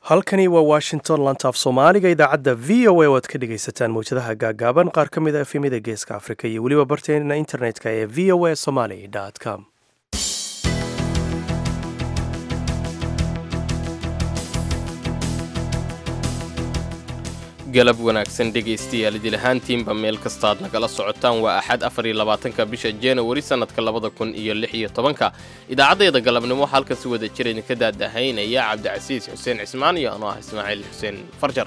halkani waa washington lantaaf soomaaliga idaacadda v o a oo aad ka dhegaysataan mawjadaha gaagaaban qaar ka mid a efemida geeska afrika iyo weliba barteena internetka ee v o a somaly com galab wanaagsan dhegaystayaal idil ahaantiinba meel kastaad nagala socotaan waa axad afar iyo labaatanka bisha januari sannadka labada kun iyo lix iyo tobanka idaacaddeeda galabnimo waxaa halkan si wada jira idinka daadahaynaya cabdicasiis xuseen cismaan iyo anoo ah ismaaciil xuseen farjar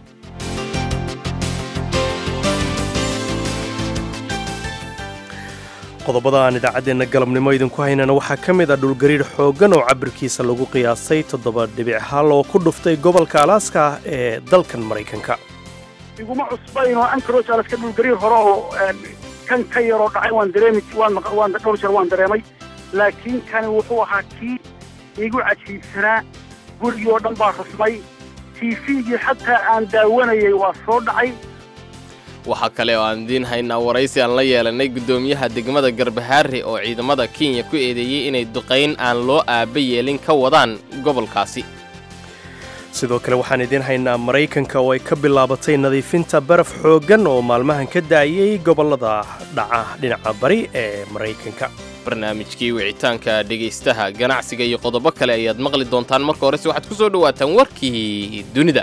qodobada aan idaacaddeenna galabnimo idinku haynana waxaa ka mid ah dhulgariir xooggan oo cabirkiisa lagu qiyaasay toddoba dhibic hal oo ku dhuftay gobolka alaaska ee dalkan maraykanka iguma cusbayn oo ancaroge alaska dhulgariir hore oo kan ka yaroo dhacay waan dareemi waan dhowr jeer waan dareemay laakiin kani wuxuu ahaa kii igu cajiibsanaa gurigii oo dhan baa rusmay tiifigii xataa aan daawanayay waa soo dhacay waxaa kale oo aan idiin haynaa waraysi aan la yeelanay guddoomiyaha degmada garbahaare oo ciidamada kenya ku eedeeyey inay duqayn aan loo aaba yeelin ka wadaan gobolkaasi sidoo kale waxaan idiin haynaa maraykanka oo ay ka bilaabatay nadiifinta baraf xooggan oo maalmahan ka daayay gobollada dhaca dhinaca bari ee maraykanka barnaamijkii wicitaanka dhegaystaha ganacsiga iyo qodobo kale ayaad maqli doontaan marka horese waxaad ku soo dhowaataan warkii dunida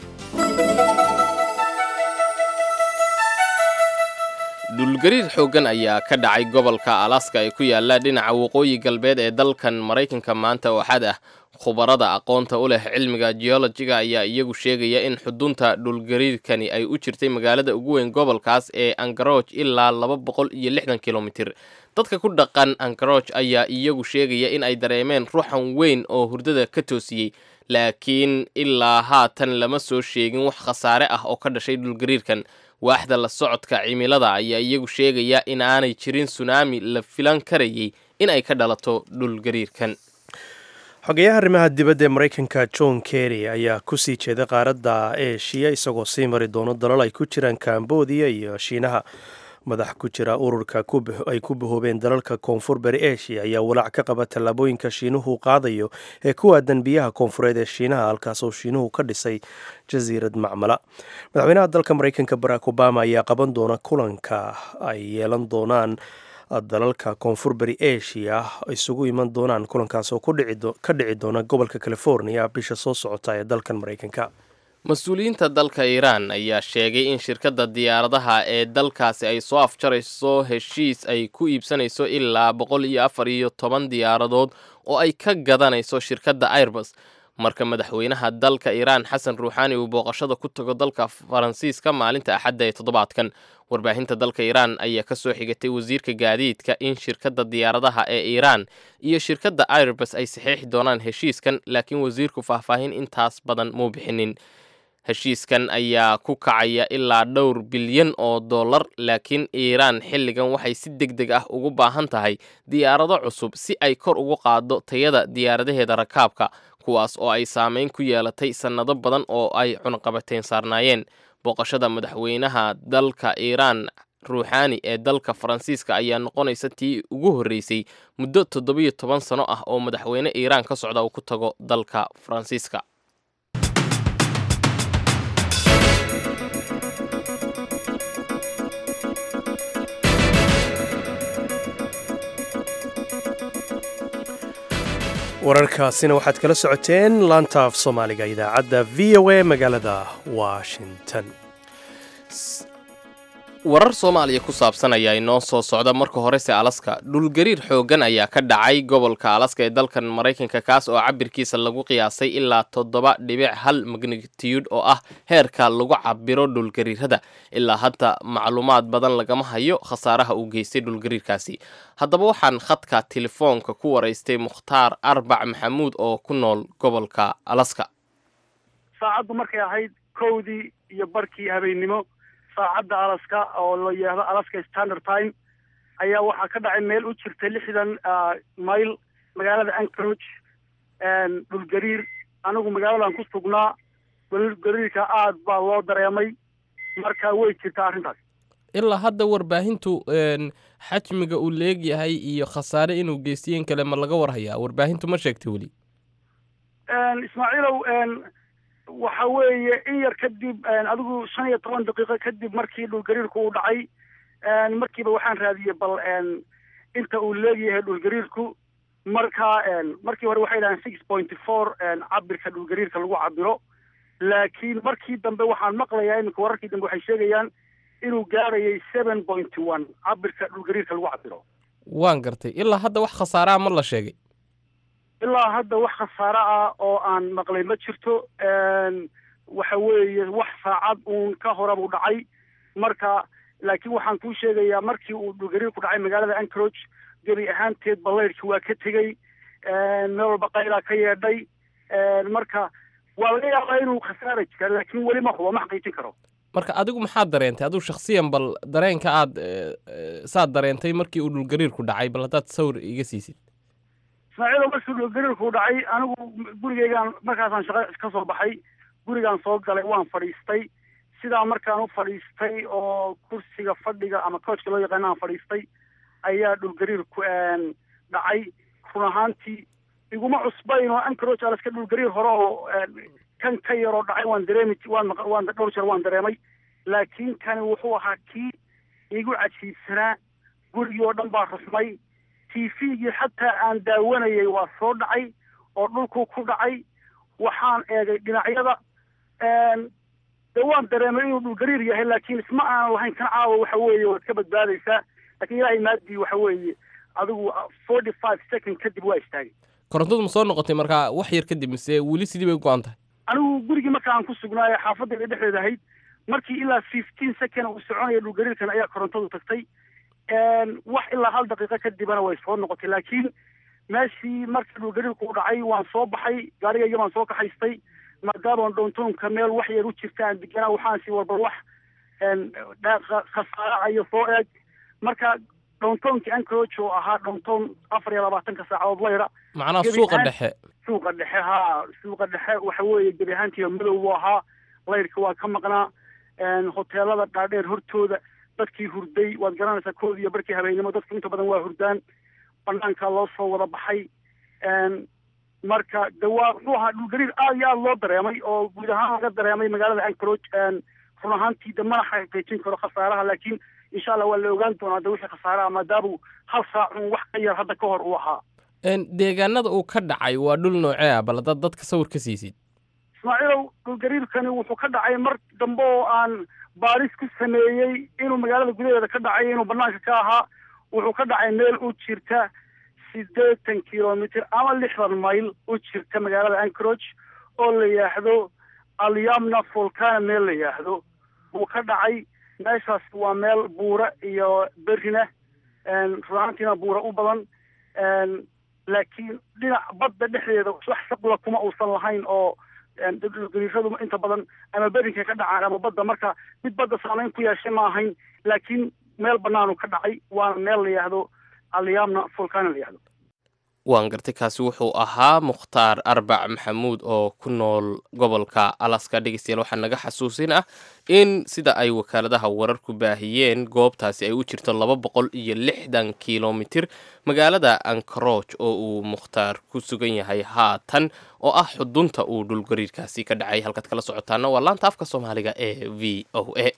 dhulgariir xooggan ayaa ka dhacay gobolka alaska ee ku yaalla dhinaca waqooyi galbeed ee dalkan maraykanka maanta oo xad ah khubarada aqoonta u leh cilmiga geologiga ayaa iyagu sheegaya in xudunta dhulgariirkani ay u jirtay magaalada ugu weyn gobolkaas ee angaroj ilaa laba boqol iyo lixdan kilomitir dadka ku dhaqan angaroj ayaa iyagu sheegaya in ay dareemeen ruuxan weyn oo hurdada ka toosiyey laakiin ilaa haatan lama soo sheegin wax khasaare ah oo ka dhashay dhulgariirkan waaxda la socodka cimilada ayaa iyagu sheegaya in aanay jirin sunaami la filan karayay in ay ka dhalato dhulgariirkan xogeyaha arrimaha dibadda ee maraykanka john kerry ayaa kusii jeeday qaaradda eshiya isagoo sii mari doono dalal ay ku jiraan kambodiya iyo shiinaha madax ku jira ururka ay ku bahoobeen dalalka koonfur bari eshiya ayaa walaac ka qaba tallaabooyinka shiinuhu qaadayo ee ku aadan biyaha koonfureed ee shiinaha halkaasoo shiinuhu ka dhisay jasiirad macmala madaxweynaha dalka maraykanka barack obama ayaa qaban doona kulanka ay yeelan doonaan dalalka koonfur bari eshiya isugu iman doonaan kulankaas oo ka dhici doona gobolka california bisha soo socota ee dalkan maraykanka mas-uuliyiinta dalka iiraan ayaa sheegay in shirkadda diyaaradaha ee dalkaasi ay soo afjarayso heshiis ay ku iibsanayso ilaa boqol iyo afar iyo toban diyaaradood oo ay ka gadanayso shirkadda airbus marka madaxweynaha dalka iiraan xasan ruuxaani uu booqashada ku tago dalka faransiiska maalinta axadda ee toddobaadkan warbaahinta dalka iiraan ayaa ka soo xigatay wasiirka gaadiidka in shirkadda diyaaradaha ee iiraan iyo shirkadda airbus ay saxiixi doonaan heshiiskan laakiin wasiirku faahfaahin intaas badan muu bixinin heshiiskan ayaa ku kacaya ilaa dhowr bilyan oo dollar laakiin iiraan xilligan waxay si deg deg ah ugu baahan tahay diyaarado cusub si ay kor ugu qaaddo tayada diyaaradaheeda rakaabka kuwaas oo ay saameyn ku yeelatay sannado badan oo ay cunaqabateyn saarnaayeen booqashada madaxweynaha dalka iiraan ruuxaani ee dalka faransiiska ayaa noqonaysa tii ugu horreysay muddo toddobiyo toban sano ah oo madaxweyne iiraan ka socda uu ku tago dalka faransiiska wararkaasina waxaad kala socoteen laantaaf soomaaliga idaacadda v o a magaalada washington warar soomaaliya ku saabsan ayaa inoo soo socda marka horese alaska dhulgariir xooggan ayaa ka dhacay gobolka alaska ee dalkan maraykanka kaas oo cabirkiisa lagu qiyaasay ilaa toddoba dhibic hal magnitiyud oo ah heerka lagu cabiro dhulgariirada ilaa hadda macluumaad badan lagama hayo khasaaraha uu geystay dhulgariirkaasi haddaba waxaan khadka telefoonka ku waraystay mukhtaar arbac maxamuud oo ku nool gobolka alaska saacaddu markay ahayd kowdii iyo barkii habeennimo saacadda alaska oo la yidhaahdo alaska standard time ayaa waxaa ka dhacay meel u jirta lixdan mayl magaalada ancaroge dhulgariir anigu magaaladan ku sugnaa dhulgariirka aad baa loo dareemay marka way jirtaa arrintaas ilaa hadda warbaahintu xajmiga uu leegyahay iyo khasaare inuu geystiyen kale ma laga warhayaa warbaahintu ma sheegtay weli ismaaciilow waxa weeye in yar kadib adigu shan iyo toban daqiiqo kadib markii dhulgariirku uu dhacay markiiba waxaan raadiyey bal inta uu leegyahay dhulgariirku marka markii hore waxay dhahaan six point four cabirka dhulgariirka lagu cabiro laakiin markii dambe waxaan maqlayaa iminka wararkii dambe waxay sheegayaan inuu gaarayay seven point one cabirka dhulgariirka lagu cabiro waan gartay ilaa hadda wax khasaaraa ma la sheegay ilaa hadda wax khasaare ah oo aan maqlay ma jirto waxa weeye wax saacad uun ka hore buu dhacay marka laakiin waxaan kuu sheegayaa markii uu dhulgariirku dhacay magaalada anchorage gebi ahaanteed balaydhki waa ka tegey meel walba qaylaa ka yeedhay marka waa laga yaabaa inuu khasaara jira laakiin weli ma hubo ma xaqiijin karo marka adigu maxaad dareentay adigu shaksiyan bal dareenka aad saad dareentay markii uu dhulgariirku dhacay bal haddaad sawir iga siisid ismaaciilo markii dhulgariirku dhacay anigu gurigeygaan markaasaan shaqo ka soo baxay gurigaan soo galay waan fadhiistay sidaa markaan u fadhiistay oo kursiga fadhiga ama coachka loo yaqaana aan fadhiistay ayaa dhulgariirku dhacay run ahaantii iguma cusbayn oo anchorage alaska dhulgariir hore oo kan ka yaroo dhacay waan dareemi waan waan dhowr jeer waan dareemay laakiin kani wuxuu ahaa kii igu cajiibsanaa gurigii oo dhan baa rusmay t v-gii xataa aan daawanayay waa soo dhacay oo dhulkuu ku dhacay waxaan eegay dhinacyada de waan dareemay inuu dhulgariir yahay laakiin isma aanan lahayn kan caawa waxa weeye waad ka badbaadaysaa laakiin ilaahay maadii waxa weeye adigu forty five second kadib waa istaagay korontadu ma soo noqotay markaa wax yar kadib mise weli sidii bay go-an tahay anigu gurigii marka aan ku sugnaayo xaafadayda dhexdeeda ahayd markii ilaa fifteen second uu soconaya dhulgariirkan ayaa korontadu tagtay wax ilaa hal daqiiqo kadibana way soo noqotay laakiin meeshii markii dhulgariirku u dhacay waan soo baxay gaarigayga baan soo kaxaystay maadaama downtownka meel wax yar u jirta aan deganaa waxaan sii warbar wax khasaaracayo soo eeg marka downtownkii anchorage oo ahaa downtown afar iyo labaatanka saacadood layra macnaha suuqa dhexe suuqa dhexe haa suuqa dhexe waxa weeye gebi ahaantiiba madow buu ahaa layrka waa ka maqnaa hoteelada dhaadheer hortooda dadkii hurday waad garanaysaa kood iyo barkii habeennimo dadku inta badan waa hurdaan banaankaa loo soo wada baxay marka de waa muxuu ahaa dhulgariir aad iyo aada loo dareemay oo guud ahaan laga dareemay magaalada anchorage run ahaantii de mana xaqiijin karo khasaaraha laakiin insha allah waa la ogaan doonaa de wixii khasaaraha maadaamuu hal saacun wax ka yar hadda ka hor uu ahaa deegaanada uu ka dhacay waa dhul noocee ah bal haddaad dadka sawir ka siisid ismaaciilow dhulgariirkani wuxuu ka dhacay mar dambe oo aan baaris ku sameeyey inuu magaalada gudaheeda ka dhacay inuu banaanka ka ahaa wuxuu ka dhacay meel u jirta siddeetan kilomitr ama lixdan mayl u jirta magaalada anchorage oo la yidhaahdo alyamna volcana meel la yidhaahdo buu ka dhacay meeshaas waa meel buura iyo berina runaantiina buura u badan laakiin dhinac badda dhexdeeda wax shaqula kuma uusan lahayn oo dhulgariiradu inta badan ama berinka ka dhacaan ama badda marka mid badda saameyn ku yeeshay ma ahayn laakiin meel banaanu ka dhacay waana meel la yidhaahdo alyamna volcana la yidhahdo waan gartay kaasi wuxuu ahaa mukhtaar arbac maxamuud oo ku nool gobolka alaska dhegeystayaal waxaa naga xasuusin ah in sida ay wakaaladaha wararku baahiyeen goobtaasi ay u jirto laba boqol iyo lixdan kilomitir magaalada ankaroj oo uu mukhtaar ku sugan yahay haatan oo ah xudunta uu dhulgariirkaasi ka dhacay halkaad kala socotaana waa laanta afka soomaaliga ee v o a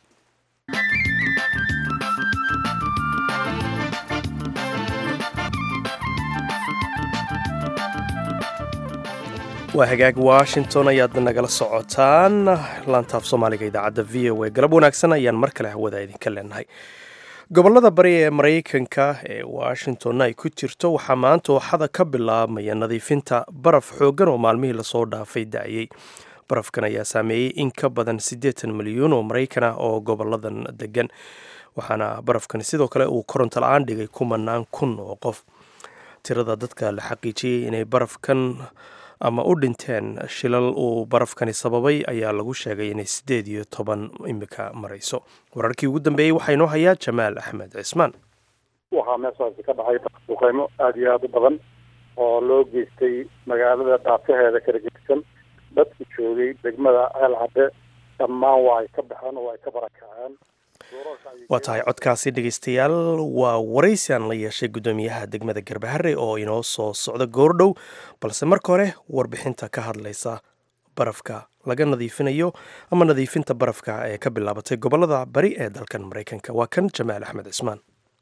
waa hagaag washington ayaad nagala socotaan laantaaf soomaaliga idaacadda v o a galab wanaagsan ayaan mar kale hawada idinka leenahay gobolada bari ee maraykanka ee washingtonna ay ku jirto waxaa maanta ooxada ka bilaabmaya nadiifinta baraf xooggan oo maalmihii lasoo dhaafay da-yey barafkan ayaa saameeyey in ka badan siddeetan milyuun oo maraykan ah oo goboladan degan waxaana barafkan sidoo kale uu koronto la-aan dhigay kumanaan kun oo qof tirada dadka la xaqiijiyey inay barafkan ama u dhinteen shilal uu barafkani sababay ayaa lagu sheegay inay siddeed iyo toban imika marayso wararkii ugu dambeeyey waxaa inoo hayaa jamaal axmed cismaan waxaa meeshaasi ka dhacay duqeymo aada iyo aada u badan oo loo geystay magaalada dhaafaheeda kala gedisan dadku joogay degmada ceel cadde dhammaan waa ay ka baxeen oo ay ka barakaceen waa tahay codkaasi dhegeystayaal waa waraysi aan la yeeshay guddoomiyaha degmada garbahare oo inoo soo socda goordhow balse marka hore warbixinta ka hadlaysa barafka laga nadiifinayo ama nadiifinta barafka ee ka bilaabatay gobolada bari ee dalkan maraykanka waa kan jamaal axmed cismaan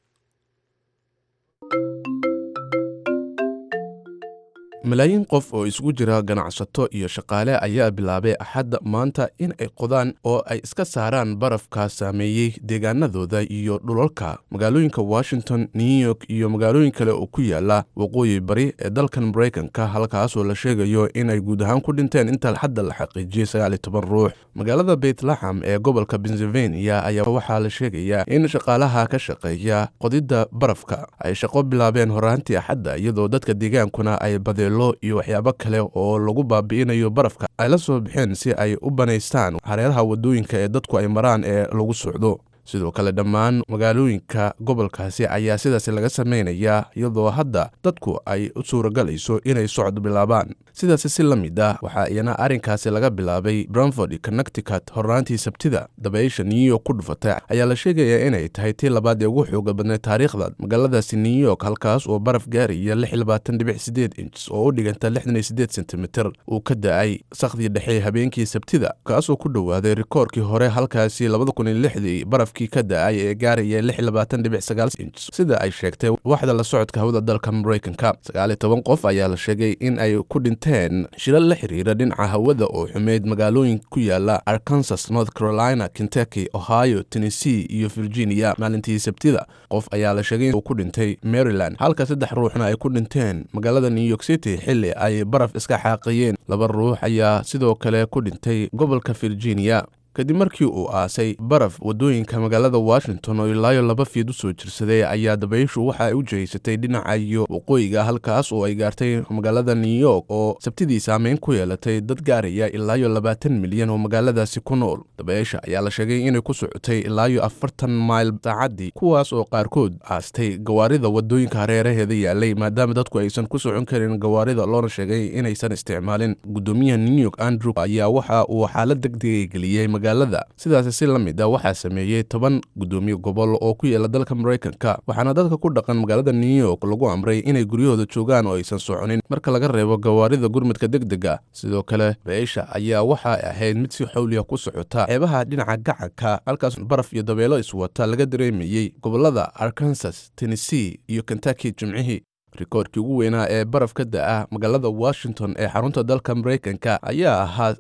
malaayiin qof oo isugu jira ganacsato iyo shaqaale ayaa bilaabay axadda maanta in ay qodaan oo ay iska saaraan barafka saameeyey deegaanadooda iyo dhulalka magaalooyinka washington new york iyo magaalooyin kale oo ku yaala waqooyi bari ee dalkan maraykanka halkaasoo la sheegayo inay guud ahaan ku dhinteen inta hadda la xaqiijiyey sagaaliyo toban ruux magaalada beytlaxam ee gobolka pennsylvania ayaa waxaa la sheegayaa in shaqaalaha ka shaqeeya qodidda barafka ay shaqo bilaabeen horaantii axadda iyadoo dadka deegaankuna ay badeelo iyo waxyaabo kale oo lagu baabi'inayo barafka ay la soo baxeen si ay u banaystaan hareeraha waddooyinka ee dadku ay maraan ee lagu socdo sidoo kale dhammaan magaalooyinka gobolkaasi ayaa sidaas laga samaynayaa iyadoo hadda dadku ay u suuragalayso inay socod bilaabaan sidaasi si la mid ah waxaa iyana arrinkaasi laga bilaabay branford connecticut hornaantii sabtida dabaysha new york ku dhufatay ayaa la sheegayaa inay tahay tii labaad ee ugu xooga badnay taariikhda magaaladaasi new york halkaas oo baraf gaaraya inch oo u dhiganta sentimitir uu ka da-ay sakhdii dhexe habeenkii sabtida kaasoo ku dhowaaday rikoorkii hore halkaasi baraf ka da-ay ee gaaraya inch sida ay sheegtay waxda la socodka hawada dalka maraykanka sagaaliyo toban qof ayaa la sheegay in ay ku dhinteen shilal la xiriira dhinaca hawada oo xumeyd magaalooyin ku yaala arkansas north carolina kentucky ohio tennessee iyo virginia maalintii sabtida qof ayaa la sheegay uu ku dhintay maryland halka saddex ruuxna ay ku dhinteen magaalada new york city xilli ay baraf iska xaaqiyeen laba ruux ayaa sidoo kale ku dhintay gobolka virginia kadib markii uu aasay baraf waddooyinka magaalada washington oo ilaayo laba fiid u soo jirsaday ayaa dabayshu waxa ay u jihaysatay dhinaca iyo waqooyiga halkaas oo ay gaartay magaalada new york oo sabtidii saameyn ku yeelatay dad gaaraya ilaayo labaatan milyan oo magaaladaasi ku nool dabaysha ayaa la sheegay inay ku socotay ilaayo afartan mayl saacaddii kuwaas oo qaarkood aastay gawaarida waddooyinka hareeraheeda yaalay maadaama dadku aysan ku socon karin gawaarida loona sheegay inaysan isticmaalin guddoomiyaha new york andrew ayaa waxa uu xaalad degdegay geliyey sidaasi si la mid a waxaa sameeyey toban guddoomiye gobol oo ku yaela dalka maraykanka waxaana dadka ku dhaqan magaalada new york lagu amray inay guryahooda joogaan oo aysan soconin marka laga reebo gawaarida gurmadka degdega sidoo kale beesha ayaa waxay ahayd mid si xawliya ku socota xeebaha dhinaca gacanka halkaas baraf iyo dabeelo iswata laga dareemayey gobolada arkansas tennessee iyo kentucky jimcihii rikoorkii ugu weynaa ee baraf ka da-a magaalada washington ee xarunta dalka maraykanka ayaa ahaa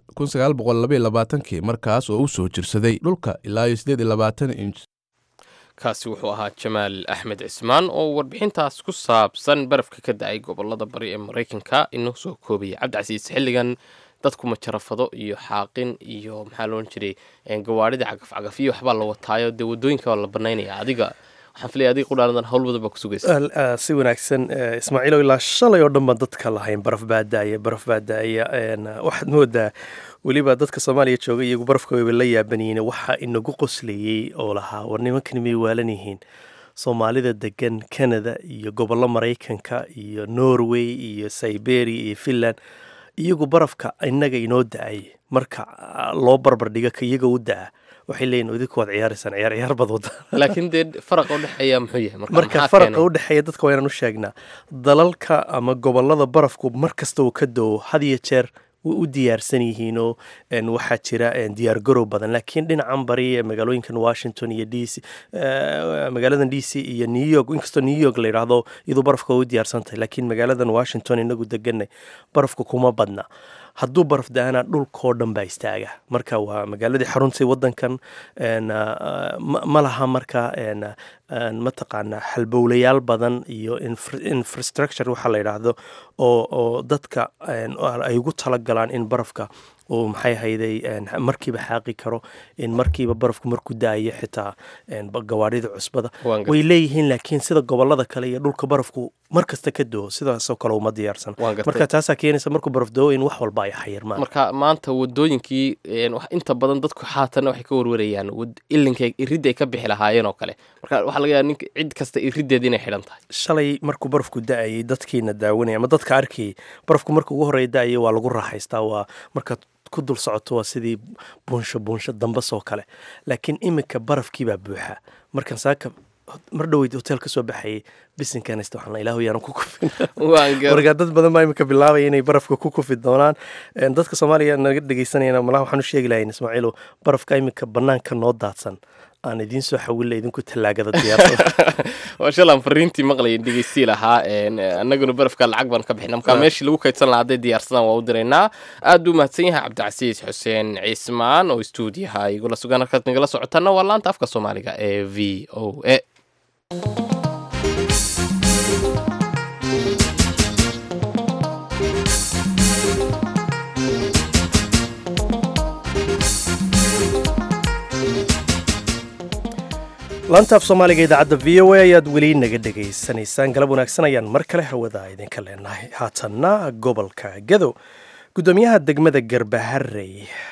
kii markaas oo u soo jirsaday dhulka ilaa inch kaasi wuxuu ahaa jamaal axmed cismaan oo warbixintaas ku saabsan barafka ka da-ay gobolada bari ee maraykanka inoo soo koobaya cabdicasiis xilligan dadku majarafado iyo xaaqin iyo maxaa loodhan jiray gawaarida cagaf cagafyo waxbaa la wataayo dee wadooyinka waa la banaynaya adiga waxaan filaya adiga qudhaanadan hawl badan baa ku sugaysa si wanaagsan ismaaciilow ilaa shalay oo dhan baan dadka lahayn baraf baa daaya baraf baa daaya waxaad moodaa weliba dadka soomaaliya jooga iyagu barafka wayba la yaabanyihiin waxaa inagu qoslayey oo lahaa war nimankan may waalan yihiin soomaalida degan canada iyo gobollo maraykanka iyo norway iyo siberia iyo finland iyagu barafka inaga inoo da-ay marka loo barbardhiga ka iyaga u da-a waxay leeyihin idinku waad ciyaaraysaan ciyaar ciyaar bad wada laakiin dee faraqa udhexeeya muxuu yahay marka faraqa u dhexeeya dadka waa inaan u sheegnaa dalalka ama gobolada barafku mar kasta uu ka do-o had iyo jeer way u diyaarsan yihiinoo waxaa jira diyaar garow badan laakiin dhinacan bari ee magaalooyinkan washington iyo d c magaaladan d c iyo new york inkastoo new york la yidhaahdo iyadoo barafka way u diyaarsan tahay laakiin magaaladan washington inagu deganay barafka kuma badna hadduu baraf da-ana dhulkoo dhan baa istaaga marka waa magaaladii xaruntay wadankan ma laha marka mataqaanaa halbowlayaal badan iyo infrastructure waxaa la yidhaahdo oo dadka ay ugu talagalaan in barafka uu maxay hayday markiiba xaaqi karo in markiiba barafku markuu daayo xitaa gawaarida cusbada way leeyihiin laakiin sida gobolada kale iyo dhulka barafku mar kasta ka doo sidaasoo kale uma diyaarsan marka taasaa keenaysa markuu baraf doo in wax walba ay xayirmaan marka maanta wadooyinkii inta badan dadku xaatanna waxay ka warwarayaan ilinka iridda ay ka bixi lahaayeen oo kale marka waxaa laga yaaba ninka cid kasta iriddeeda inay xidhan tahay shalay markuu barafku da-ayay dadkiina daawanaya ama dadka arkayay barafku marka ugu horreeya da-ayay waa lagu raaxaystaa waa marka ku dul socoto waa sidii buunsho buunsho dambasoo kale laakiin iminka barafkiibaa buuxa markan saaka mar dhoweyd hotel ka soo baxayay bisinkanista waxaan ilaahu yaanan ku kufin waan gar marka dad badan baa imika bilaabaya inay barafka ku kufi doonaan Een, dadka soomaaliya naga dhegeysanayana malaha waxaan u sheegi lahayn ismaaciilo barafka imika banaanka noo daadsan aan idiin soo xawilla idinku tallaagada diyaarsada waa shalaan fariintii maqlayin dhegeystii lahaa een, annaguna barafka lacag baan ka bixina marka Ah. meeshii lagu kaydsan lahaa hadday diyaarsadaan waa u diraynaa aad buu mahadsan yahay cabdicasiis xuseen ciismaan oo istuudiyaha igula sugan halkaad nagala socotaana waa laanta afka soomaaliga ee v o a laantaaf soomaaliga idaacadda v o a ayaad weli naga dhegaysanaysaan galab wanaagsan ayaan mar kale hawada idinka leenahay haatanna gobolka gadow guddoomiyaha degmada garbaharey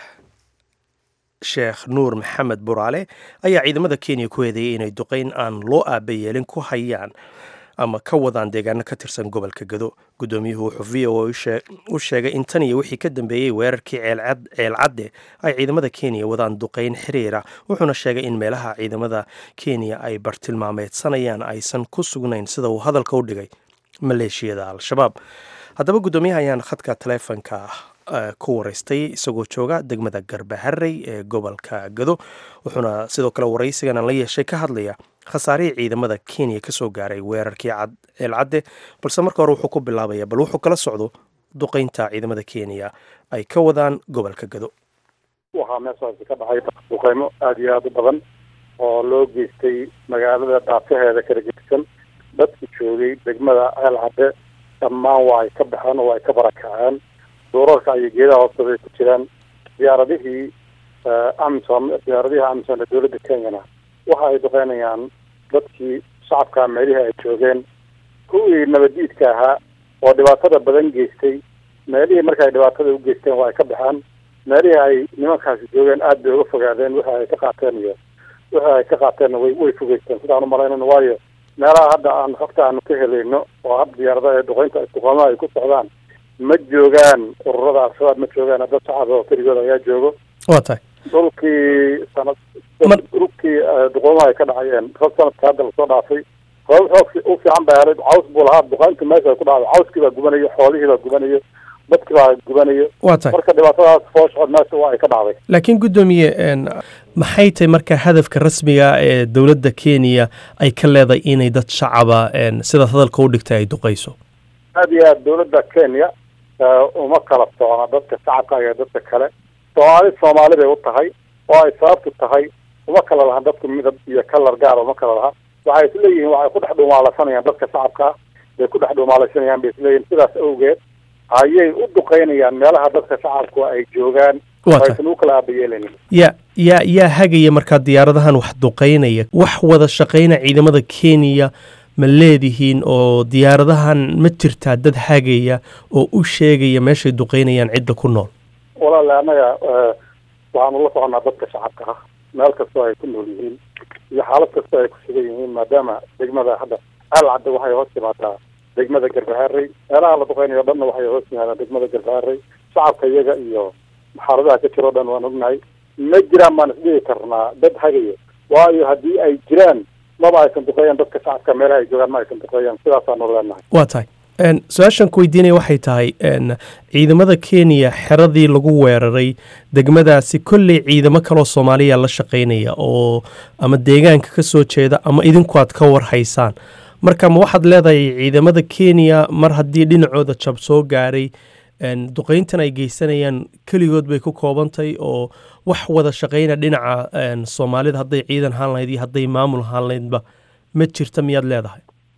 sheekh nuur maxamed buraale ayaa ciidamada kenya ku eedeeyey inay duqeyn aan loo aaba yeelin ku hayaan ama ka wadaan deegaano ka tirsan gobolka gado guddoomiyuhu wuxuu v o a u shee- u sheegay in tan iyo wixii ka dambeeyey weerarkii ceelcad- ceelcadde ay ciidamada kenya wadaan duqeyn xiriira wuxuuna sheegay in meelaha ciidamada kenya ay bartilmaameedsanayaan aysan ku sugnayn sida uu hadalka u dhigay maleeshiyada al-shabaab haddaba guddoomiyaha ayaan khadka taleefonka eh, ku waraystay isagoo jooga degmada garbaharey ee gobolka gado wuxuuna sidoo kale waraysigan aan la yeeshay ka hadlaya khasaarihii ciidamada kenya ka soo gaaray weerarkii cad- ceelcadde balse marka hore wuxuu ku bilaabaya bal wuxuu kala socdo duqeynta ciidamada kenya ay ka wadaan gobolka gado waxaa meeshaasi ka dhacay duqeymo aada iyo aada u badan oo loo geystay magaalada dhaafaheeda kala gegsan dadki joogay degmada ceel cadde dhammaan waa ay ka baxeen oo waa ay ka barakaceen duurarka iyo geedaha hoostooda ay ku jiraan diyaaradihii amisom diyaaradihii amisom ee dowladda kenyana waxa ay duqeynayaan dadkii shacabka meelihii ay joogeen kuwii nabadiidka ahaa oo dhibaatada badan geystay meelihii marka ay dhibaatada u geysteen waa ay ka baxeen meelihii ay nimankaasi joogeen aad bay uga fogaadeen wixii ay ka qaateen iyo wixii ay ka qaateenna way way fogeysteen sidaan u malaynayno waayo meelaha hadda aan xogta aanu ka helayno oo hadda diyaaradaha ee duqeynta duqeymaha ay ku socdaan ma joogaan ururada al-shabaab ma joogaan dad shacab oo keligood ayaa joogo waa tahay dhulkii sanad Mar- dhulkii eh, duqeymaha ay ka dhacayeen rog sanadka hadda lasoo dhaafay roob xoog fi- u fiican baa helay caws buu lahaa duqeynta meesha ay ku dhacday cawskii baa gubanayo xoolihii baa gubanayo dadkii baa gubanayo waa tahay marka dhibaatadaas fooshood meesha waa ay ka dhacday laakiin guddoomiye een, maxay tahay marka hadafka rasmiga ee dowladda kenya ay ka leedahay inay dad shacaba een, sidaad hadalka u dhigtay ay duqayso aad iyo aad dowladda kenya eh, uma kala socna dadka shacabka iyo dadka kale soomaali soomaali bay u tahay oo ay sababtu tahay uma kala lahan dadku midab iyo kalar gaar uma kala laha waxay isleeyihiin waxay ku dhex dhuumaalaysanayaan dadka shacabka ah bay ku dhex dhuumaalaysanayaan bay isleeyihiin sidaas awgeed ayay u duqeynayaan meelaha dadka shacabku ay joogaan waa oo tahay aysan u kala aabayeelanin yaa yaa yaa hagaya markaa diyaaradahan wax duqaynaya wax wada shaqayna ciidamada kenya ma leedihiin oo diyaaradahan ma jirtaa dad hagaya oo u sheegaya meeshay duqaynayaan cidda ku nool walaale annaga eh, waxaanu la soconaa dadka shacabka ah meel kastoo ay ku nool yihiin iyo xaalad kastoo ay ku sugan yihiin maadaama degmada hadda ceel cadde waxay hoos timaadaa degmada garbaharey meelaha la duqeynayo o dhanna waxay hoos yimaadaan degmada garbaharey shacabka iyaga iyo xaaladaha ka jiro o dhan waan ognahay ma jiraan baan isdhihi karnaa dad hagayo waayo haddii ay jiraan maba aysan duqeeyaan dadka shacabka meelaha ay joogaan ma aysan duqeeyaan sidaasaanu leenahay waa tahay Een, su-aashan ku weydiinaya waxay tahay een, ciidamada kenya xeradii lagu weeraray degmadaasi kolley ciidamo kaloo soomaaliya la shaqaynaya oo ama deegaanka ka soo jeeda ama idinku aad ka warhaysaan marka ma waxaad leedahay ciidamada kenya mar haddii dhinacooda jab soo gaaray een, duqeyntan ay geysanayaan keligood bay ku koobantahay oo wax wada shaqayna dhinaca een, soomaalida hadday ciidan haan lahayd iyo hadday maamul haan lahaydba ma jirta miyaad leedahay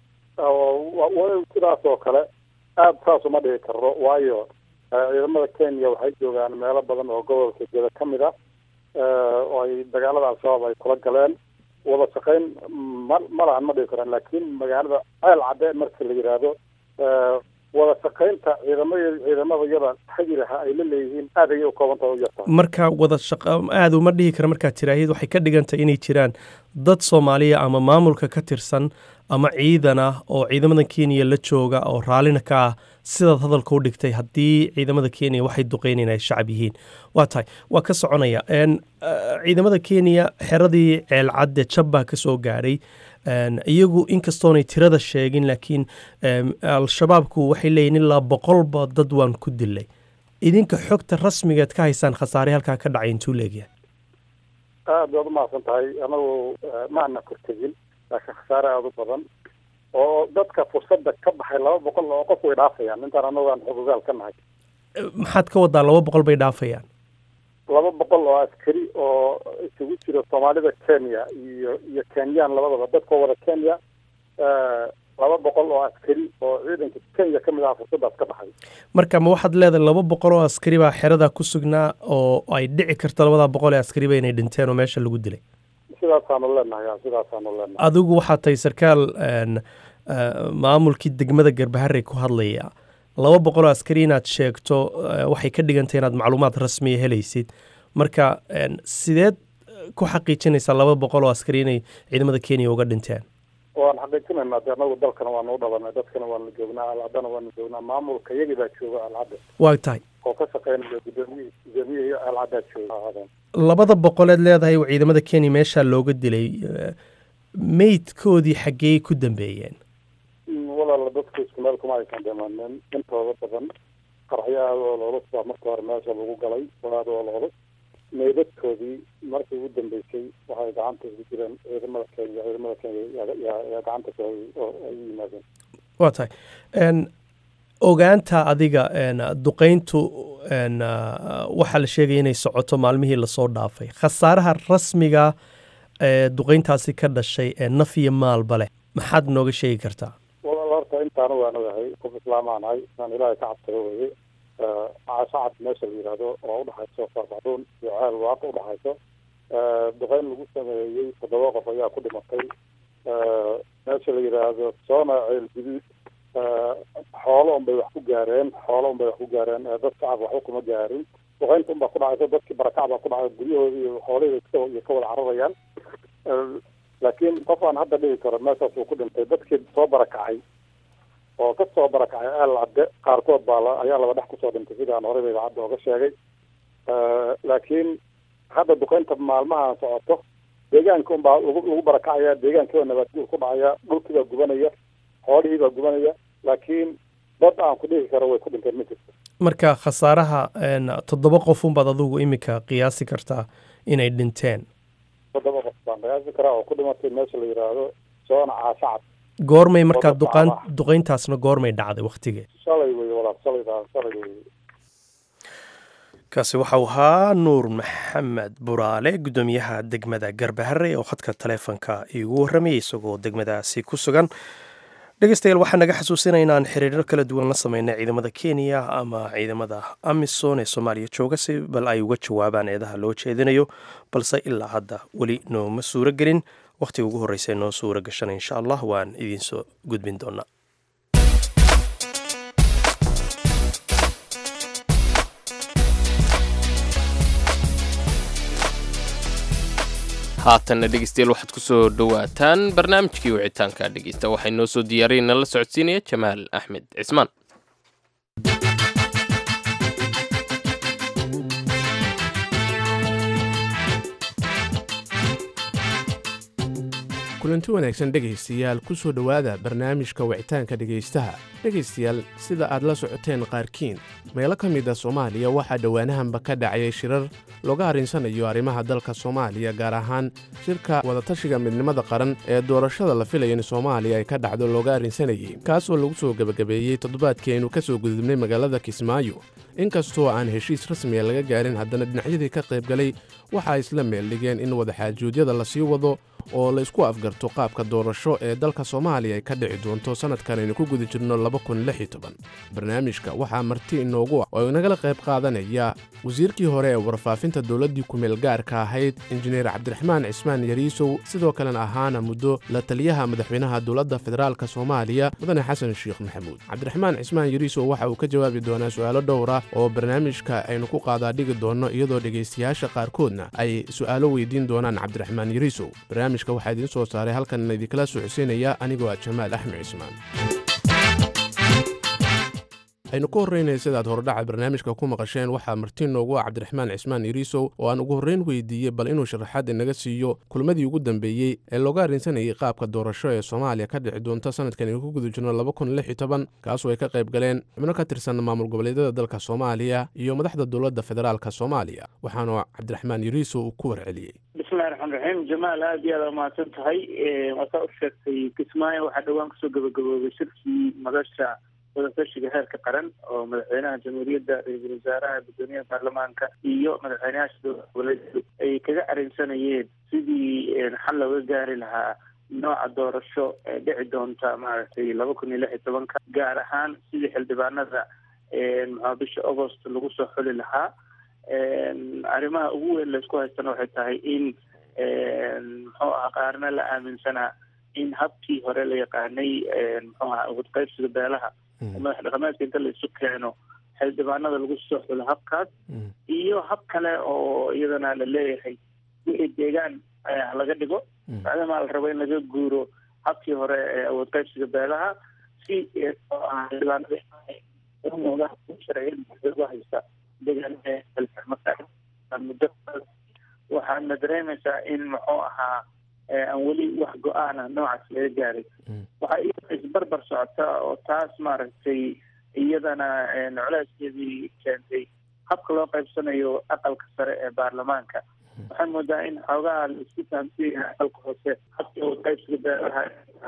oo wa- wa- sidaas oo kale aada saas uma dhihi karro waayo eh, ciidamada kenya waxay joogaan meelo badan oo gobolka jeda ka mid ah eh, oo ay dagaalada al-shabaab ay kula galeen wada shaqayn ma ma lahan ma dhihi karaan laakiin magaalada ceel cadde marka la yidhaahdo eh, wada shaqaynta ciidamada ciidamada yada hagi lahaa ay la leeyihiin aad ayay u koobantaha u yartaa marka wada shaqa aada uma dhihi kara markaad tiraahid waxay ka dhigantahay inay jiraan dad soomaaliya ama maamulka ka tirsan ama ciidan ah oo ciidamada kenya la jooga oo raallina ka ah sidaad hadalka u dhigtay haddii ciidamada kenya waxay duqeynayn ay shacab yihiin waa tahay waa ka soconaya Een, eh, ciidamada kenya xeradii ceelcadde jab baa ka soo gaadhay iyagu inkastoonay tirada sheegin laakiin al-shabaabku waxay leeyihin ilaa boqolba dad waan ku dilay idinka xogta rasmigeed ka haysaan khasaare halkaa ka dhacay intuu leegyahay aad baad umahadsan tahay anagu maana kortegin laakiin khasaare aada u badan oo dadka fursadda ka baxay laba boqol oo qof way dhaafayaan intaan anagu aan xogogaal ka nahay maxaad ka wadaa laba boqol bay dhaafayaan laba boqol oo askari oo isugu jira soomaalida kenya iyo iyo kenyaan labadaba dadkoo wada kenya laba boqol oo askari oo ciidanka kenya ka mid aha fursaddaas ka baxay marka ma waxaad leedahay laba boqol oo askari baa xeradaa ku sugnaa oo ay dhici karto labadaa boqol ee askariba inay dhinteen oo meesha lagu dilay sidaasaanu leenahay sidaasaanu leenahay adigu waxaad tahay sarkaal maamulkii degmada garbaharey ku hadlaya laba boqol oo askari inaad sheegto waxay ka dhigantay inaad macluumaad rasmiya helaysid marka sideed ku xaqiijinaysaa laba boqol oo askari inay ciidamada kenya uga dhinteen waan xaqiijinaynaa de anagu dalkana waanu u dhalanay dadkana waanu joognaa alcadana waanu joognaa maamulka iyagii baa jooga alcadda waa tahay oo ka shaqeynaya gudoomiyihii gudoomiyihii alcaddaa jooga labada boqoleed leedahay ciidamada kenya meeshaa looga dilay meydkoodii xaggee ku dambeeyeen walaala dadku isku meel kuma aysan dhimanin intooda badan qarxyo aada oo loolus baa marka hore meesha lagu galay aada oo loolus meydadkoodii markii ugu dambeysay waxay gacanta ugu jireen ciidamada kenya ciidamada kenya yaa gacanta ku oo ay u yimaadeen waa tahay ogaanta adiga duqeyntu waxaa la sheegaya inay socoto maalmihii lasoo dhaafay khasaaraha rasmiga ee duqeyntaasi ka dhashay ee naf iyo maalba leh maxaad nooga sheegi kartaa walaal horta intaana waan ogahay qof islaamaan ahay inaan ilaahay ka cabsado weye shacab meesha la yidhaahdo oo udhexayso faarbaxduun iyo ceel waaqa udhexayso duqeyn lagu sameeyey toddoba qof ayaa ku dhimatay meesha la yidhaahdo soona ceel guduud xoolo unbay wax ku gaareen xoolo unbay wax ku gaareen dad shacab waxba kuma gaarin duqeynta unbaa ku dhacaysa dadkii barakac baa ku dhacay guryahoodii iyo xoolihii iyo ka wada cararayaan laakiin qof aan hadda dhihi karo meeshaas uu ku dhintay dadkii soo barakacay oo ka soo barakacay eel cadde qaarkood baa ayaa laba dhex kusoo dhintay sidaan horeyba idaacadda ooga sheegay laakiin hadda duqeynta maalmahan socoto deegaanka unbaa lagu lagu barakacaya deegaankii baa nabaadguur ku dhacaya dhulkii baa gubanaya xoolihii baa gubanaya laakiin dad aan ku dhihi karo way ku dhinteen ma jirto marka khasaaraha toddoba qofunbaad adigu iminka qiyaasi kartaa inay dhinteen toddoba qof baan qiyaasi karaa oo ku dhimatay meesha la yidhaahdo soona caashacad goormay markaa duqaan duqeyntaasna goormay dhacday waktigee shalay wey walaal shalay shalay wey kaasi waxau ahaa nuur maxamed buraale guddoomiyaha degmada garbahare oo khadka taleefonka iigu warramayay isagoo degmadaasi ku sugan dhegeystayaal waxaa naga xasuusinaya inaan xiriiro kala duwan la sameynay ciidamada kenya ama ciidamada amisom ee soomaaliya jooga si bal ay uga jawaabaan eedaha loo jeedinayo balse ilaa hadda weli nooma suuro gelin wakhtiga ugu horreysa noo suura gashana insha allah waan idiinsoo gudbin doonaa haatanna dhegeystayaal waxaad ku soo dhowaataan barnaamijkii wicitaanka dhegeysta waxay noo soo diyaariyeen nala socodsiinaya jamaal axmed cismaan kulanti wanaagsan dhegaystayaal ku soo dhowaada barnaamijka wicitaanka dhegaystaha dhegaystayaal sida aad la socoteen qaarkiin meelo ka mid a soomaaliya waxaa dhowaanahanba ka dhacayay shirar looga arrinsanayo arrimaha dalka soomaaliya gaar ahaan shirka wadatashiga midnimada qaran ee doorashada la filaya in soomaaliya ay ka dhacdo looga arrinsanayey kaasoo lagu soo gebagabeeyey toddobaadkii aynu ka soo gudubnay magaalada kismaayo inkastoo aan heshiis rasmiya laga gaarin haddana dhinacyadii ka qaybgalay waxaa isla meeldhigeen in wadaxaajuudyada la sii wado oo la isku afgarto qaabka doorasho ee dalka soomaaliya ay ka dhici doonto sannadkan aynu ku guda jirno barnaamijka waxaa marti inoogu ah oo inagala qayb qaadanaya wasiirkii hore ee warfaafinta dowladdii kumeel gaarka ahayd injineer cabdiraxmaan cismaan yariisow sidoo kalena ahaana muddo la taliyaha madaxweynaha dowladda federaalka soomaaliya mudane xasan sheekh maxamuud cabdiraxmaan cismaan yariisow waxa uu ka jawaabi doonaa su'aalo dhowra oo barnaamijka aynu ku qaadaa dhigi doonno iyadoo dhegaystayaasha qaarkoodna ay su'aalo weydiin doonaan cabdiraxmaan yariisow barnaamijka waxaa idiin soo saaray halkan idinkala socodsiinaya anigoo ah jamaal axmed cismaan aynu ku horreynaya sidaad hordhaca barnaamijka ku maqasheen waxaa martiin noogu ah cabdiraxmaan cismaan iriisow oo aan ugu horreyn weydiiyey bal inuu sharaxaad inaga siiyo kulmadii ugu dambeeyey ee looga arrinsanayay qaabka doorasho ee soomaaliya ka dhici doonta sanadkan aynu ku guda jirno laba kun lix iyo toban kaasoo ay ka qayb galeen xubno ka tirsan maamul goboleedyada dalka soomaaliya iyo madaxda dowladda federaalka soomaaliya waxaanu cabdiraxmaan iriisow uu ku warceliyey bismillahi raxmaan raxiim jamaal aad iyo aad umahadsan tahay waasaa u sheegtay kismaayo waxaa dhowaan kasoo gabagaboobay shirkii madasha wadatashiga heerka qaran oo madaxweynaha jamhuuriyadda ra-iisul wasaaraha guddoomiyaha baarlamaanka iyo madaxweynayaasha dowlad goboleedyadu ay kaga arrinsanayeen sidii xal looga gaari lahaa nooca doorasho ee dhici doonta maaragtay laba kun iyo lix iyo tobanka gaar ahaan sidii xildhibaanada maxaa bisha agost lagu soo xuli lahaa arrimaha ugu weyn laysku haystana waxay tahay in muxuu aha qaarna la aaminsanaa in habkii hore la yaqaanay muxuu aha wadqaybsiga beelaha madax dhaqameedka inta la isu keeno xildhibaanada lagu soo xulo habkaas iyo hab kale oo iyadana la leeyahay wixii deegaan laga dhigo maadaama la rabo in laga guuro habkii hore ee awood qaybsiga beelaha si xildhibaanada sharciyada haysta deegaanmuddo waxaadna dareemaysaa in muxuu ahaa aan weli wax go-aana noocaas laga gaaray waxaa iyada isbarbar socota oo taas maaragtay iyadana colayskeedii keentay habka loo qaybsanayo aqalka sare ee baarlamaanka waxaan moodaa in xoogaha la isku fahamsiya aqalka hoose habka qaybsiga beelaha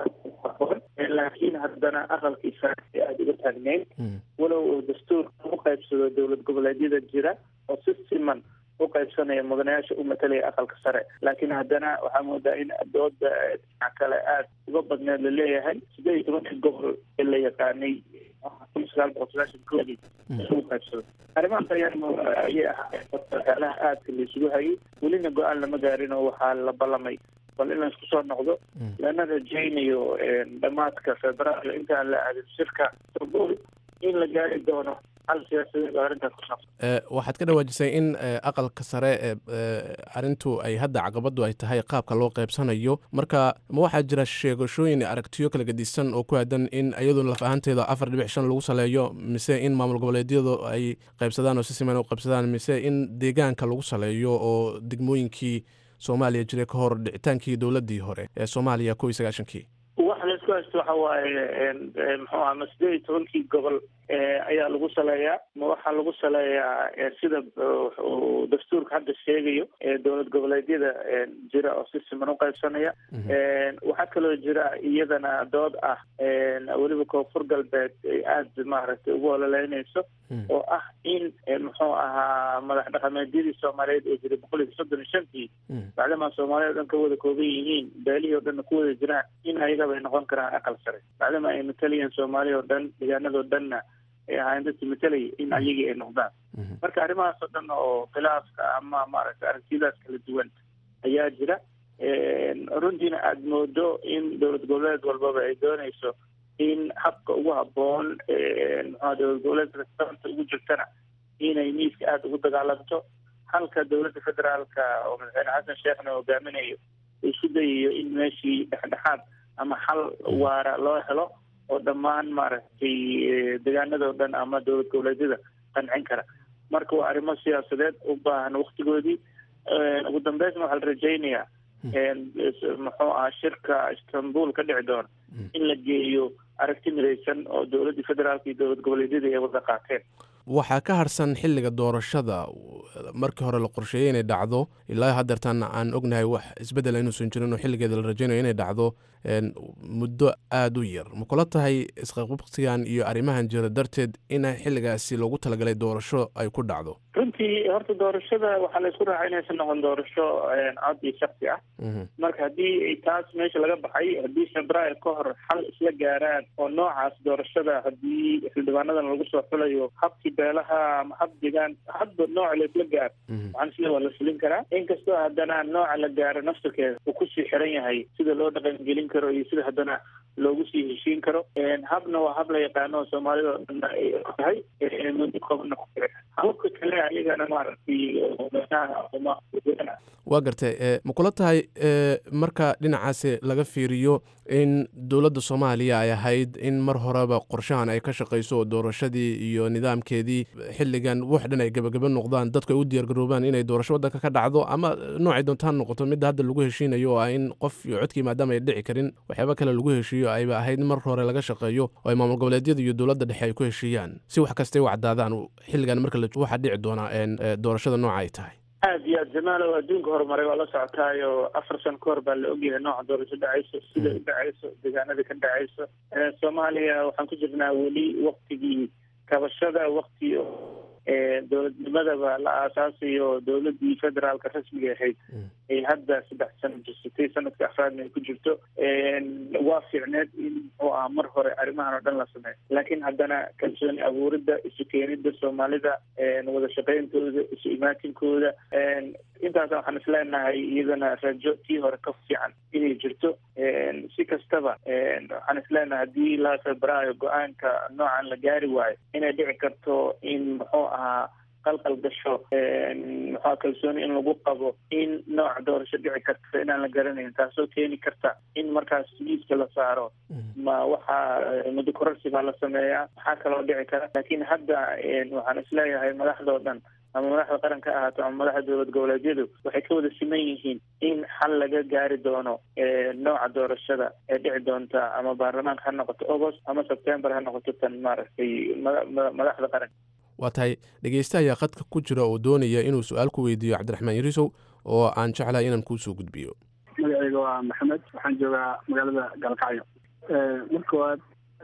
laakiin haddana aqalkii sare ee aada uga taagneyn walow uu dastuurka u qaybsado dowlad goboleedyada jira oo si siman u qaybsanaya mudanayaasha u matalaya aqalka sare laakiin haddana waxaa moodaa in dooda dhinac kale aada uga badneed laleeyahay sideed iyo tobankii gobol ee la yaqaanay kun sagaal boqol sagaashan koodii lagu qaybsado arrimahaas ayaa ayay ahaalaha aadka la isugu hayay welina go-aan lama gaarin oo waxaa la ballamay bal in la isku soo noqdo lana rajaynayo dhammaadka februaario intaan la aadin shirka sabul in la gaari doono hal siyaasadeed oo arrintaas ku saabsan waxaad ka dhawaajisay in aqalka sare ee arrintu ay hadda caqabadu ay tahay qaabka loo qaybsanayo marka ma waxaa jira sheegashooyin aragtiyo kala gedisan oo ku aadan in iyadu laf ahaanteeda afar dhibic shan lagu saleeyo mise in maamul goboleedyadu ay qaybsadaan oo si siman u qaybsadaan mise in deegaanka lagu saleeyo oo degmooyinkii soomaaliya jiray ka hor dhicitaankii dowladdii hore ee soomaaliya kow iyo sagaashankii waxa la isku haysto waxa waaye muxuu aha ma sideed iyo tobankii gobol ayaa lagu saleeyaa ma waxaa lagu saleeyaa sida uu dastuurka hadda sheegayo dowlad goboleedyada jira oo si siman u qaybsanaya waxaa kaloo jira iyadana dood ah weliba koonfur galbeed ay aada maaragtay ugu ololeynayso oo ah in muxuu ahaa madax dhaqameedyadii soomaaliyeed oo jiray boqol iyo soddon iyo shantii bacdamaa soomaaliya o dhan ka wada kooban yihiin beelihii o dhanna ku wada jiraan in ayagaba ay noqon karaan aqal sare bacdama ay matalayeen soomaaliya o dhan deegaanado dhanna ay ahaayeen dadkii matalaya in ayagii ay noqdaan marka arrimahaas oo dhan oo khilaafka ama maaragtay aragtiyadaas kala duwan ayaa jira runtiina aada moodo in dowlad goboleed walbaba ay doonayso in habka ugu habboon muxua dowlad goboleedka sababta ugu jirtana inay miiska aada ugu dagaalanto halka dowladda federaalka oo madaxweyne xasan sheekhna hogaaminayo uu isku dayayo in meeshii dhexdhexaad ama xal waara loo helo oo dhammaan maaragtay deegaanadao dhan ama dowlad goboleedyada qancin kara marka waa arrimo siyaasadeed u baahan waktigoodii ugu dambeysna waxaa la rajaynayaa muxuu ahaa shirka istanbul ka dhici doona in la geeyo aragti midaysan oo dowladdii federaalka iyo dowlad goboleedyadii ay wada qaateen waxaa ka harsan xilliga doorashada markii hore la qorsheeyey inay dhacdo ilaa haddeertaan aan ognahay wax isbeddela inuusan jirin oo xilligeeda la rajaynayo inay dhacdo muddo aada u yar ma kula tahay isqaqabsigan iyo arrimahan jira darteed in xilligaasi loogu talagalay doorasho ay ku dhacdo runtii horta doorashada waxaa la isku raacay inaysan noqon doorasho cod iyo shaksi ah marka haddii taas meesha laga baxay haddii februaar ka hor xal isla gaaraan oo noocaas doorashada haddii xildhibaanadan lagu soo xulayo habkii beelaha ama hab degaan hadba nooca laisla gaaro waxaan sida waa la fulin karaa inkastoo haddana nooca la gaaro naftirkeeda uu kusii xiran yahay sida loo dhaqangelin karo iyo sida haddana loogu sii heshiin karo habna waa hab la yaqaano oo soomaalida oo dhan ay tahay muddo kooban hababka kale ayagana maaragtay waa gartay ma kula tahay marka dhinacaasi laga fiiriyo in dowladda soomaaliya ay ahayd in mar horeba qorshahan ay ka shaqayso oo doorashadii iyo nidaamkeedii xilligan wax dhan ay gebagaba noqdaan dadku ay u diyaargaroobaan inay doorasho waddanka ka dhacdo ama noocay doontaan noqoto midda hadda lagu heshiinayo oo ah in qof iyo codkii maadaama ay dhici karin waxyaaba kale lagu heshiiyo ayba ahayd in mar hore laga shaqeeyo oo ay maamul goboleedyada iyo dowladda dhexe ay ku heshiiyaan si wax kastay u caddaadaan xilligan marka waxaa dhici doonaa doorashada nooca ay tahay aad iyo aad jamaalow adduunka horumaray waa la socotaayo afar sano ka hor baa la ogyahay nooca doorasho dhacayso sida u dhacayso deegaanada ka dhacayso soomaaliya waxaan ku jirnaa weli waktigii kabashada wakti dowladnimadaba la aasaasayo dowladii federaalka rasmiga ahayd ay hadda saddex sano jirsatay sanadka afraadna ay ku jirto waa fiicneed in muxuu ah mar hore arrimahan oo dhan la sameeyo laakiin haddana kalsooni abuuridda isu keenida soomaalida wada shaqeyntooda isu imaatinkooda intaas waxaan isleenahay iyadana rajo tii hore ka fiican inay jirto si kastaba waxaan isleenahay haddii la febraayo go-aanka noocan la gaari waayo inay dhici karto in muxuu ahaa qalqal gasho maxaa kalsooni in lagu qabo in nooca doorasho dhici karta inaan la garanayn taasoo keeni karta in markaas miiska la saaro ma waxaa muddo kororsi baa la sameeyaa maxaa kaloo dhici kara laakiin hadda waxaan isleeyahay madaxdao dhan ama madaxda qaranka ahaato ama madaxda dowlad goboleedyadu waxay ka wada siman yihiin in xal laga gaari doono nooca doorashada ee dhici doonta ama baarlamaanka ha noqoto agost ama sebtembar ha noqoto tan maaragtay madaxda qaranka waa tahay dhegeyste ayaa khadka ku jira oo doonaya inuu su-aal ku weydiiyo cabdiraxmaan yarisow oo aan jeclahay inaan kuusoo gudbiyo magacayga waa maxamed waxaan joogaa magaalada galkacyo mar koowaad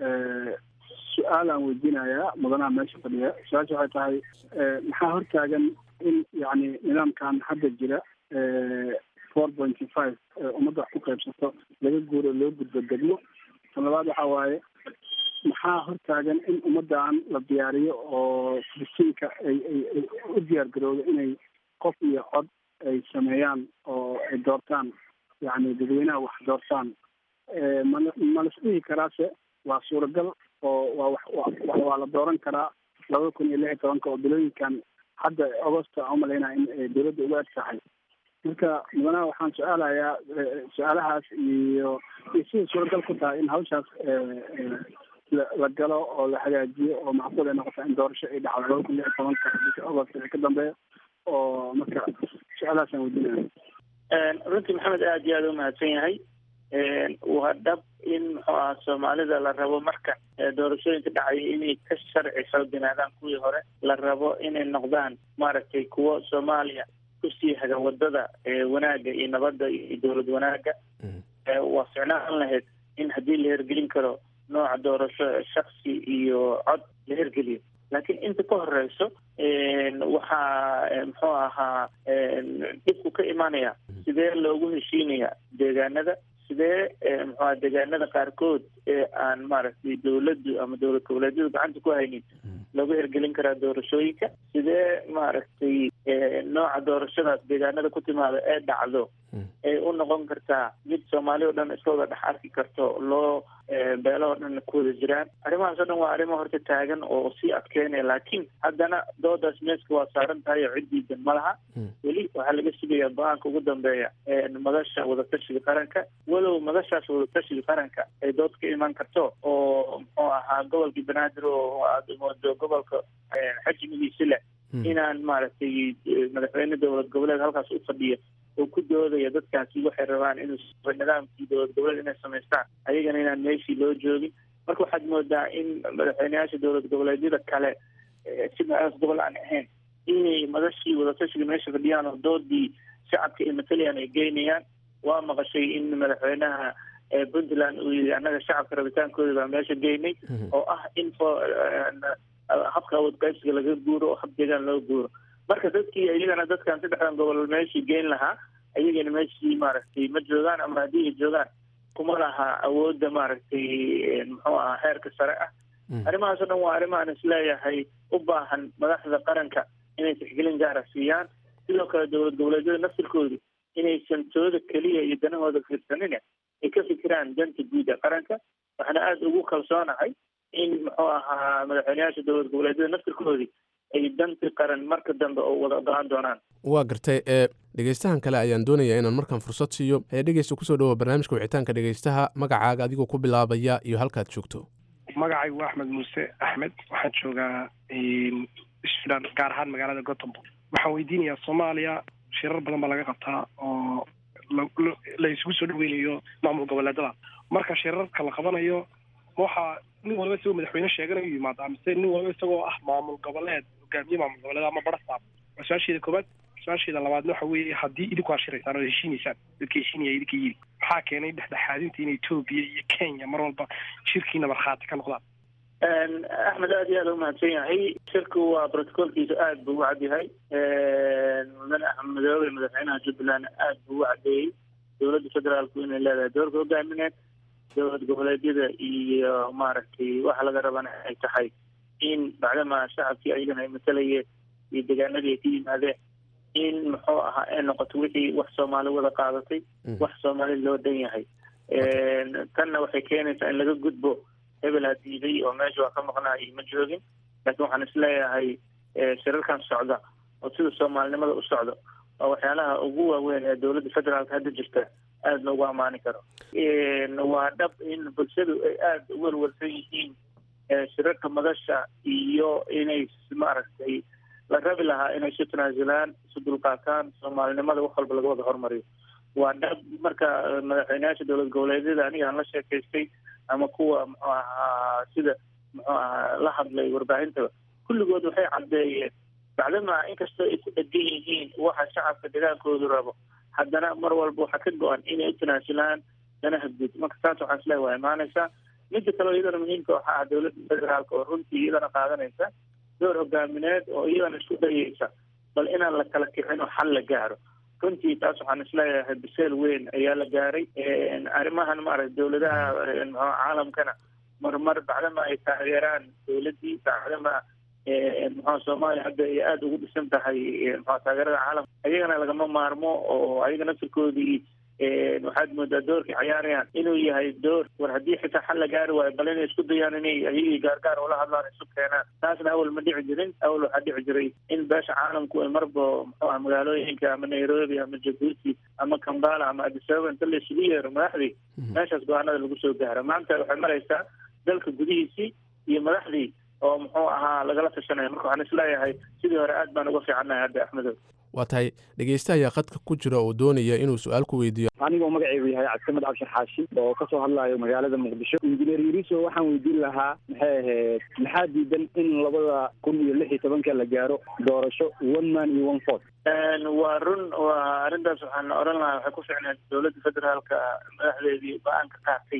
su-aal aan weydiinayaa mudanaha meesha fadhiya su-aasha waxay tahay maxaa hortaagan in yani nidaamkan hadda jira four pointy five ummadda wax ku qaybsato laga guuro loo gudbo degmo tan labaad waxaa waaye maxaa hortaagan in ummaddan la diyaariyo oo filistiinka ay ay u diyaar garoodo inay qof iyo cod ay sameeyaan oo ay doortaan yani dadweynaha wax doortaan mal ma las dhihi karaase waa suuragal oo waa wax waa la dooran karaa laba kun iyo lix iyo tobanka oo bilooyinkan hadda agosta aan umalaynaya in dowladda uga adkaxay marka mudanaha waxaan su-aalayaa su-aalahaas iyo iyo sida suuragal ku tahay in hawshaas la galo oo la hagaajiyo oo macquul ay noqota in doorasho ay dhacdo laba kun lix iyo tobanka bisha agost wixii ka dambeeya oo marka su-aalahaas aan weydiinaya runtii maxamed aada iyo aada u mahadsan yahay waa dhab in muxuu aha soomaalida la rabo marka doorashooyinka dhacaya inay ka sharci xooganaadaan kuwii hore la rabo inay noqdaan maaragtay kuwo soomaaliya kusii haga wadada wanaagga iyo nabadda iyo dowlad wanaagga waa ficnaan lahayd in haddii la hergelin karo nooca doorasho shaksi iyo cod la hergeliyo laakiin inta ka horeyso waxaa muxuu ahaa dhibku ka imanaya sidee loogu heshiinaya deegaanada sidee muxuaha deegaanada qaarkood ee aan maaragtay dowladdu ama dowlad goboleedyadu gacanta ku haynin looga hergelin karaa doorashooyinka sidee maaragtay nooca doorashadaas deegaanada ku timaada ee dhacdo ay u noqon kartaa mid soomaali o dhan iska wada dhex arki karto loo beelo oo dhan ku wada jiraan arrimahaas o dhan waa arrimo horta taagan oo sii adkeynaya laakiin haddana doodaas meeska waa saaran tahay oo ciddiidan ma laha weli waxaa laga sugayaa go-aanka ugu dambeeya madasha wadatashiga qaranka walow madashaas wadatashiga qaranka ay dood ka iman karto oo muxuu ahaa gobolkii banaadir oo aada moodo gobolka xajmigiisi leh inaan maaragtay madaxweyne dowlad goboleed halkaas u fadhiyo oo ku doodaya dadkaasi waxay rabaan inuu nidaamkii dowlad goboleed inay samaystaan ayagana inaan meeshii loo joogin marka waxaad moodaa in madaxweyneyaasha dowlad goboleedyada kale sidaas gobol aan ahayn inay madashii wadatashiga meesha fadhiyaan oo doodii shacabka ay matalayaan ay geynayaan waa maqashay in madaxweynaha puntland uu yidhi annaga shacabka rabitaankooda baa meesha geynay oo ah in habka awood qaybsiga laga guuro oo hab deegaan loo guuro marka dadkii iyagana dadkan saddexdan gobol meeshii geyn lahaa ayagana meeshii maaragtay ma joogaan ama haddii ay joogaan kuma laha awoodda maaragtay muxuu ahaa heerka sare ah arrimahaas o dhan waa arrimahan isleeyahay u baahan madaxda qaranka inay tixgelin gaara siiyaan sidoo kale dowlad goboleedyada naftirkoodu inaysan tooda keliya iyo danahooda fiirsanin ay ka fikiraan danta guud ee qaranka waxaana aada ugu kalsoonahay in muxuu ahaa madaxweyneyaasha dowlad goboleedyada naftirkoodii ay danti qaran marka dambe oo wada ogolaan doonaan waa gartay ee dhegeystahan kale ayaan doonayaa inaan markaan fursad siiyo ee dhegeysta kusoo dhawoa barnaamijka wicitaanka dhegeystaha magacaaga adigoo ku bilaabaya iyo halkaad joogto magacaygu waa axmed muuse axmed waxaan joogaa sudan gaar ahaan magaalada gothenburg waxaan weydiinayaa soomaaliya shirar badan baa laga qabtaa oo la isugu soo dhaweynayo maamul goboleedada marka shirarka la qabanayo waxaa nin walba isagoo madaxweyne sheeganayo yimaadaa mise nin walba isagoo ah maamul goboleed hogaamiye maamul goboleed ama barasaab waa su-aasheeda koobaad su-aasheeda labaadna waxa weeye haddii idinku aad shiraysaan oo heshiinaysaan dadka heshiinaya idinka yiri maxaa keenay dhexdhexaadinta in etoobiya iyo kenya mar walba shirkiina markhaati ka noqdaan axmed aada iyo aada umahadsan yahay shirku waa brotocolkiisa aada buu u cadyahay mudane axmed madoobe madaxweynaha jubbaland aada buu u cadeeyey dowladda federaalku inay leedahay doorka hogaamineed dowlad goboleedyada iyo maaragtay waxa laga rabana ay tahay in bacdama shacabkii ayagana ay matalayeen iyo deegaanadii ay ka yimaadeen in muxuu ahaa ay noqoto wixii wax soomaali wada qaadatay wax soomaali loo dhan yahay tanna waxay keenaysaa in laga gudbo hebel ha diiday oo meesha waa ka maqnaayo ma joogin laakiin waxaan isleeyahay shirarkan socda oo sida soomaalinimada u socdo waa waxyaalaha ugu waaweyn ee dowladda federaalka hadda jirta aada loogu ammaani karo waa dhab in bulshadu ay aada u werwarsan yihiin shirarka madasha iyo inay maaragtay la rabi lahaa inay isu tanaasulaan isu dulqaataan soomaalinimada wax walba laga wada hormariyo waa dhab marka madaxweyneyaasha dowlad goboleedyada aniga aan la sheekaystay ama kuwa muxuu ahaa sida muxuu ahaa la hadlay warbaahintaba kulligood waxay caddeeyeen bacdama inkastoo ay ku dhegan yihiin waxa shacabka degaankoodu rabo haddana mar walba waxaa ka go-an inay u tanaasulaan danaha guud marka taas waxaan isleehay waa imaanaysaa midda kaleo iyadana muhiimka waxaa ah dowladda federaalka oo runtii iyadana qaadanaysa door hogaamineed oo iyadana isku dayaysa bal inaan la kala kicin oo xal la gaaro runtii taas waxaan isleeyahay biseel weyn ayaa la gaaray arrimahan maaragta dowladaha mxu caalamkana marmar bacdama ay taageeraan dowladdii bacdama muxua soomaaliya hadda ay aada ugu dhisan tahay mxua taageerada caalamka ayagana lagama maarmo oo ayaga naftirkoodii waxaad moodaa doorkay cayaarayaan inuu yahay door war haddii xitaa xal la gaari waayo bal inay isku dayaan inay ayagii gaargaar ula hadlaan isu keenaan taasna awal ma dhici jirin awal waxaa dhici jiray in beesha caalamku ay marba muxuu ah magaalooyinka ama nairobi ama jabuuti ama kambala ama adisababa inta la isugu yeero madaxdii meeshaas go-aanada lagu soo gaaro maanta waxay maraysaa dalka gudihiisii iyo madaxdii oo muxuu ahaa lagala tashanaya marka waxaan isleeyahay sidii hore aad baan uga fiicannahay hadda axmedow waa tahay dhegeysta ayaa khadka ku jira oo doonaya inuu su-aal ku weydiiyo anigoo magaceygu yahay cabdisamed cabshir xaashi oo kasoo hadlayo magaalada muqdisho injineer yuriso waxaan weydiin lahaa maxay ahayd maxaa diidan in labada kun iyo lix iyo tobanka la gaaro doorasho one man iyo one fort waa run waa arrintaas waxaan odhan lahaa waxay ku ficneed dowladda federaalka madaxdeedii go-aan ka qaatay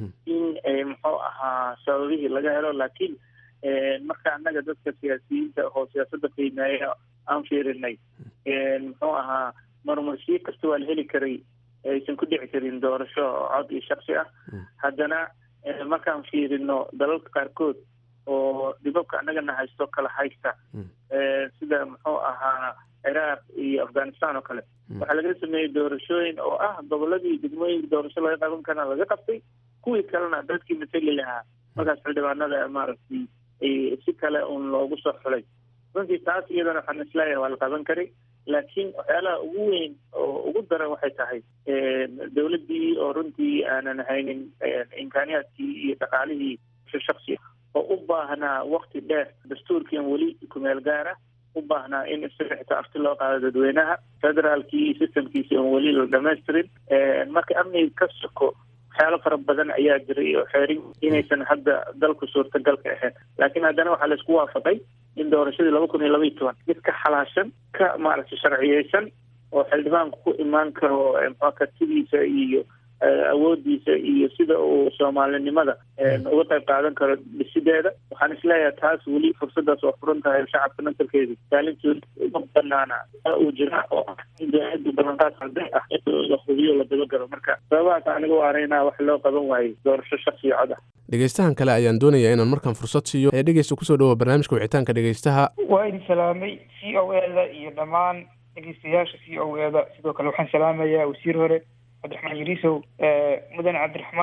in muxuu ahaa sababihii laga helo laakiin marka annaga dadka siyaasiyiinta oo siyaasadda qiimeeya aan fiirinay muxuu ahaa marmarsiyo kasta waa la heli karay aysan ku dhici karin doorasho cod iyo shaksi ah haddana markaan fiirino dalalka qaarkood oo dhibabka annagana haysto kala haysta sida muxuu ahaa ciraaq iyo afghanistan oo kale waxaa laga sameeyey doorashooyin oo ah goboladii degmooyinka doorasho laga qaban karana laga qabtay kuwii kalena dadkii matali lahaa markaas xildhibaanada maaragtay si kale un loogu soo xulay runtii taas iyadana waxaan isleeyahay waa la qaban karay laakiin waxyaalaha ugu weyn oo ugu daran waxay tahay dowladdii oo runtii aanan haynin imkaaniyaadkii iyo dhaqaalihii shaksi oo u baahnaa wakti dheer dastuurkiian weli kumeel gaara u baahnaa in isaga xitaa afti loo qaado dadweynaha federaalkii iyo systemkiisi oon weli la dhamaystirin marka amniga ka soko waxyaalo fara badan ayaa jiray oo xeerin inaysan hadda dalku suurtagal ka ahayn laakiin haddana waxaa laisku waafaqay in doorashadii laba kun iyo laba iyo toban mid ka xalaashan ka maaragtay sharciyeysan oo xildhibaanku ku imaan karo mxua kartidiisa iyo awoodiisa iyo sida uu soomaalinimada uga qayb qaadan karo dhisideeda waxaan isleeyahay taas weli fursadaas waa furan tahay shacabka nasarkeedi kaalintood uma banaana uu jira oo dowladda ballanqaad arday ah in la hubiyo la dabagalo marka sababahaas aniga u araynaa wax loo qaban waayey doorasho shaksiyo cod ah dhegeystahan kale ayaan doonayaa inaan markaan fursad siiyo ee dhegeysta kusoo dhawoa barnaamijka wicitaanka dhegeystaha waa idin salaamay c o eda iyo dhammaan dhegeystayaasha c o eda sidoo kale waxaan salaamayaa wasiir hore cabdiraxmaan yariisow mudane cabdiraxmaan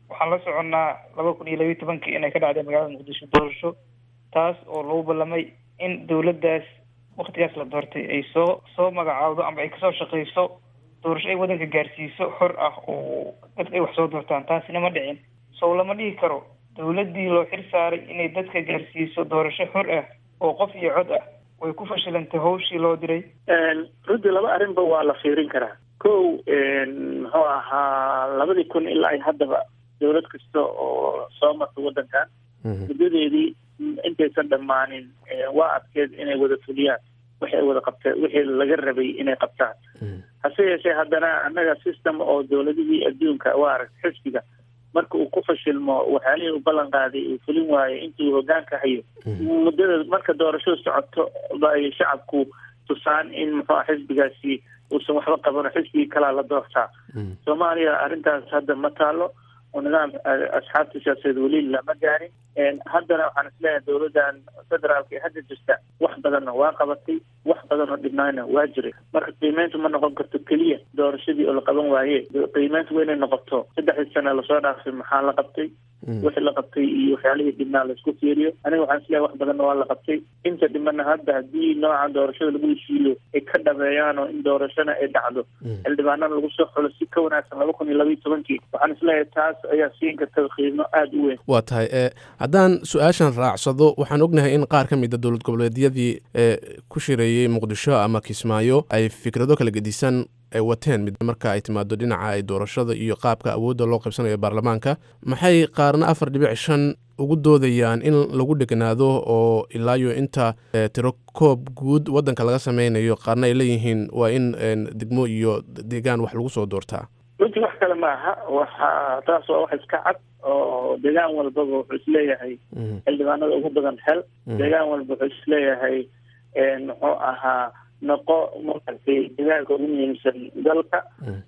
waxaan la soconnaa laba kun iyo labiyo tobankii inay ka dhacday magaalada muqdisho doorasho taas oo lagu ballamay in dowladdaas waktigaas la doortay ay soo soo magacaawdo ama ay kasoo shaqeyso doorasho ay waddanka gaarsiiso xor ah oo dadka ay wax soo doortaan taasina ma dhicin sow lama dhihi karo dowladdii loo xil saaray inay dadka gaarsiiso doorasho xor ah oo qof iyo cod ah way ku fashilantay hawshii loo diray runtii laba arrinba waa la fiirin karaa kow muxuu ahaa labadii kun ilaa ay haddaba dowlad kasta oo soo marta waddankan muddadeedii intaysan dhammaanin waa adkeed inay wada fuliyaan waxay wada qabteen wixii laga rabay inay qabtaan hase yeeshee haddana annaga system oo dowladihii adduunka waa aragta xisbiga marka uu ku fashilmo waxyaalihii u ballan qaaday uu fulin waayo intuu hogaanka hayo muddada marka doorashadu socoto bay shacabku tusaan in muxuu xisbigaasi uusan waxba qabano xisbigii kalaa la doortaa soomaaliya arrintaas hadda ma taalo oo nidaam asxaabta siyaasadeed weli lama gaarin haddana waxaan isleeyahay dowladdan federaalka ee hadda jirta wax badanna waa qabatay wax badan oo dhibnaana waa jiray marka qiimeyntu ma noqon karto keliya doorashadii oo la qaban waaye qiimeyntu waa inay noqoto saddexdii sane lasoo dhaafay maxaa la qabtay wixii la qabtay iyo waxyaalihii dhibnaa laisku fiiriyo aniga waxaan isleeyahay wax badanna waa la qabtay inta dhimana hadda haddii noocan doorashada lagu heshiiyo ay ka dhabeeyaan oo in doorashana ay dhacdo xildhibaanana lagu soo xulo si ka wanaagsan laba kun iyo labayo tobankii waxaan isleeyahay taas ayaa siin karta qiimo aada u weyn waa tahay e haddaan su-aashan raacsado waxaan ognahay in qaar ka mid a dowlad goboleedyadii ee ku shireeyey muqdisho ama kismaayo ay fikrado kala gedisan ay wateen mid marka ay timaado dhinaca ay doorashada iyo qaabka awoodda loo qaybsanayo baarlamaanka maxay qaarna afar dhibic shan ugu doodayaan in lagu dheganaado oo ilaayo inta tiro koob guud waddanka laga sameynayo qaarna ay leeyihiin waa in degmo iyo deegaan wax lagu soo doortaa runtii wax kale ma aha waxa taas waa wax iska cad oo deegaan walbaba wuxuu isleeyahay xildhibaanada ugu badan hel deegaan walba wuxuu isleeyahay muxuu ahaa noqo maaragtay deegaanka ugu muhiimsan dalka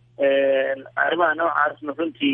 arrimaha noocaasna runtii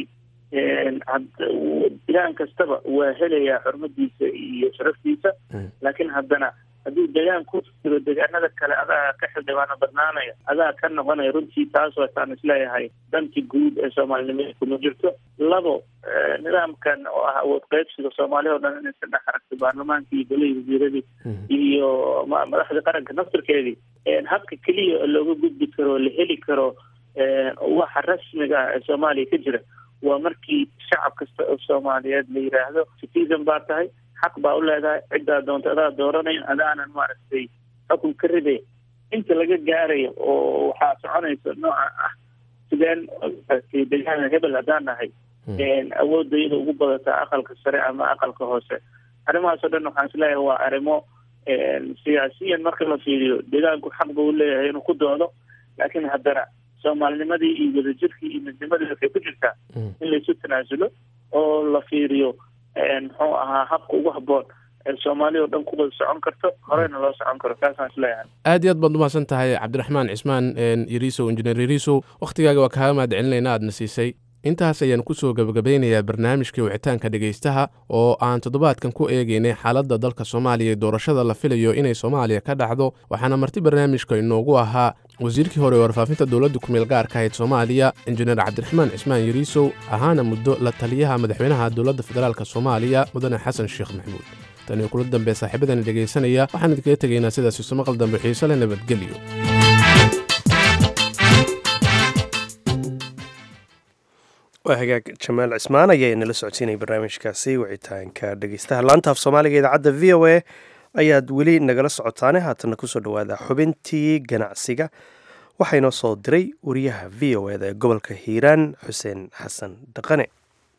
deegaan kastaba waa helayaa xurmadiisa iyo sharaftiisa laakiin haddana hadduu deegaan ku jiro deegaanada kale adaa ka xildhibaano badnaanaya adaa ka noqonaya runtii taas waataan isleeyahay danti guud ee soomaalinimada kuma jirto labo nidaamkan oo ah awood qaybsiga soomaaliya o dhan inaysan dhex aragto baarlamaankii iyo golihii wasiiradii iyo madaxdii qaranka naftirkeedii habka keliya oo looga gudbi karo oo la heli karo waxa rasmiga ah ee soomaaliya ka jira waa markii shacab kasta oo soomaaliyeed la yidhaahdo citizen baa tahay xaq baa u leedahay ciddaa doonta adaa dooranayn adaanan maaragtay xukun ka riday inta laga gaarayo oo waxaa soconaysa nooca ah sideen deegaana hebel haddaan nahay awoodda iyada ugu badataa aqalka sare ama aqalka hoose arrimahaasoo dhan waxaan isleeyahay waa arrimo siyaasiyan marka la fiiriyo deegaanku xaq buu leeyahay inuu ku doodo laakiin haddana soomaalinimadii iyo wadajirkii iyo midnimadii waxay ku jirtaa in laysu tanaasulo oo la fiiriyo muxuu ahaa habka ugu habboon ee soomaaliya oo dhan ku wada socon karto horeyna loo socon karo taasaan isleeyahay aad iyo aad baad umahadsan tahay cabdiraxmaan cismaan yariisow injineer yariisow wakhtigaaga waa kaaga mahad celinayna aadna siisay intaas ayaan kusoo gebagabeynayaa barnaamijkii wicitaanka dhegaystaha oo aan toddobaadkan ku eegeynay xaaladda dalka soomaaliya ee doorashada la filayo inay soomaaliya ka dhacdo waxaana marti barnaamijka inoogu ahaa wasiirkii hore ee warfaafinta dowladda kumeel gaarka ahayd soomaaliya injineer cabdiraxmaan cismaan yariisow ahaana muddo la taliyaha madaxweynaha dowladda federaalk soomaaliya mudane xasan sheekh maxamuud taniyo kula dambe saaxiibadani dhegaysanaya waxaan idinkaga tegaynaa sidaas isu maqal dambe xiise leh nabadgelyo waa hagaag jamaal cismaan ayaa inala socodsiinaya barnaamijkaasi wicitaanka dhegeystaha laanta af soomaaliga idaacadda v o a ayaad weli nagala socotaane haatana kusoo dhawaada xubintii ganacsiga waxaa inoo soo diray wariyaha v o eda ee gobolka hiiraan xuseen xasan dhaqane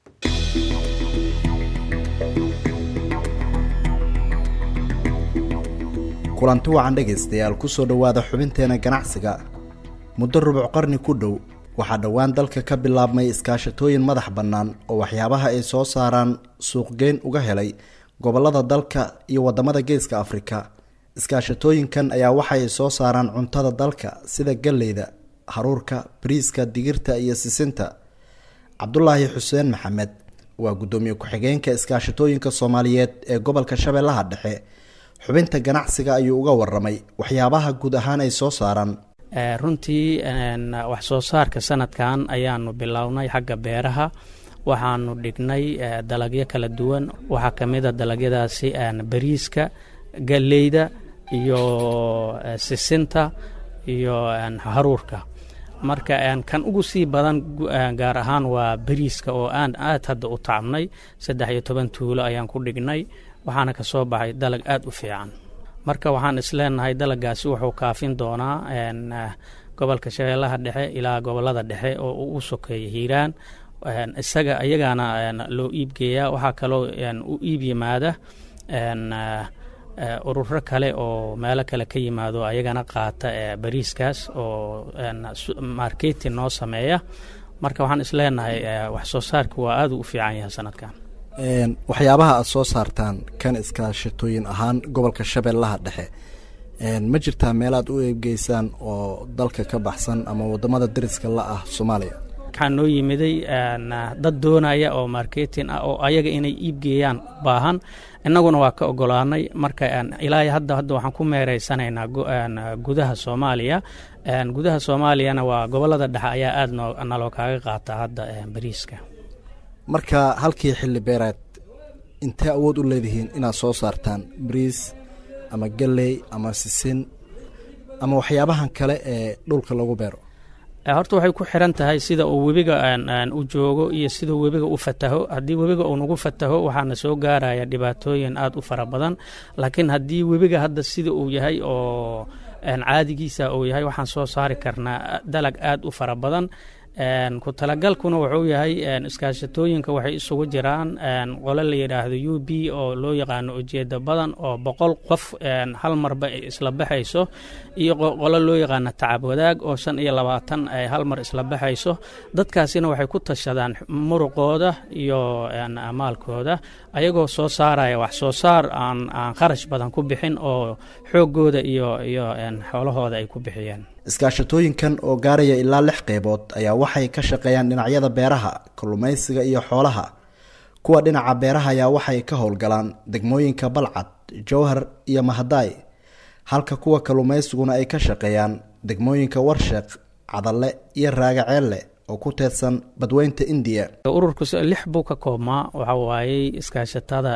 kulanti wacan dhegaystayaal kusoo dhowaada xubinteena ganacsiga muddo rubuc qarni ku dhow waxaa dhowaan dalka ka bilaabmay iskaashatooyin madax bannaan oo waxyaabaha ay soo saaraan suuqgeyn uga helay gobollada dalka iyo waddamada geeska afrika iskaashatooyinkan ayaa waxay soo saaraan cuntada dalka sida galleyda haruurka bariiska digirta iyo sisinta cabdulaahi xuseen maxamed waa guddoomiye ku-xigeenka iskaashatooyinka soomaaliyeed ee gobolka shabeellaha dhexe xubinta ganacsiga ayuu uga waramay waxyaabaha guud ahaan ay soo saaraan runtii wax soo saarka sanadkan ayaanu bilownay xagga beeraha waxaanu dhignay dalagyo kala duwan waxaa ka mid a dalagyadaasi bariiska galleyda iyo sisinta iyo haruurka marka kan ugu sii badan gaar ahaan waa bariiska oo aan aad hadda u tacabnay saddex iyo toban tuulo ayaan ku dhignay waxaana ka soo baxay dalag aad u fiican marka waxaan isleenahay dalagaasi wuxuu kaafin doonaa gobolka shabeellaha dhexe ilaa gobolada dhexe oo u sokeeya hiiraan isaga iyagaana loo iibgeeyaa waxaa kaloo u iib yimaada ururo kale oo meelo kale ka yimaado ayagana qaata bariiskaas oo marketing noo sameeya marka waxaan isleenahay wax soo saarka waa aad u fiican yahay sanadkan waxyaabaha aada soo saartaan kan iskaashatooyin ahaan gobolka shabeellaha dhexe ma jirtaa meel aad u eebgeysaan oo dalka ka baxsan ama wadamada dariska la ah soomaaliya waxaa noo yimiday dad doonaya oo marketing ah oo ayaga inay iibgeeyaan baahan innaguna waa ka ogolaanay marka ilaa hadda hadda waxaan ku meereysanaynaa gudaha soomaaliya gudaha soomaaliyana waa gobolada dhexe ayaa aad naloo kaaga qaataa hadda bariiska marka halkii xilli beereed intee awood u leedihiin inaad soo saartaan bariis ama galley ama sisin ama waxyaabahan kale ee dhulka lagu beero horta waxay ku xiran tahay sida uu webiga u joogo iyo siduu webiga u fataho haddii webiga uu nagu fataho waxaana soo gaaraya dhibaatooyin aad u fara badan laakiin haddii webiga hadda sida uu yahay oo caadigiisa uu yahay waxaan soo saari karnaa dalag aad u fara badan ku talagalkuna wuxuu yahay iskaashatooyinka waxay isugu jiraan qole la yidhaahdo u b oo loo yaqaano ujeeda badan oo boqol qof hal marba isla baxayso iyo qole loo yaqaano tacab wadaag oo shan iyo labaatan ay hal mar isla baxayso dadkaasina waxay ku tashadaan muruqooda iyo maalkooda ayagoo soo saaraya wax soo saar aan aan kharash badan ku bixin oo xoogooda iyo iyo xoolahooda ay ku bixiyeen iskaashatooyinkan oo gaaraya ilaa lix qeybood ayaa waxay ka shaqeeyaan dhinacyada beeraha kalluumaysiga iyo xoolaha kuwa dhinaca beeraha ayaa waxay ka howlgalaan degmooyinka balcad jowhar iyo mahadaay halka kuwa kalluumaysiguna ay ka shaqeeyaan degmooyinka warsheeq cadalle iyo raagaceelle oo ku teedsan badweynta indiya ururku lix buu ka koobmaa waxa waayey iskaashatada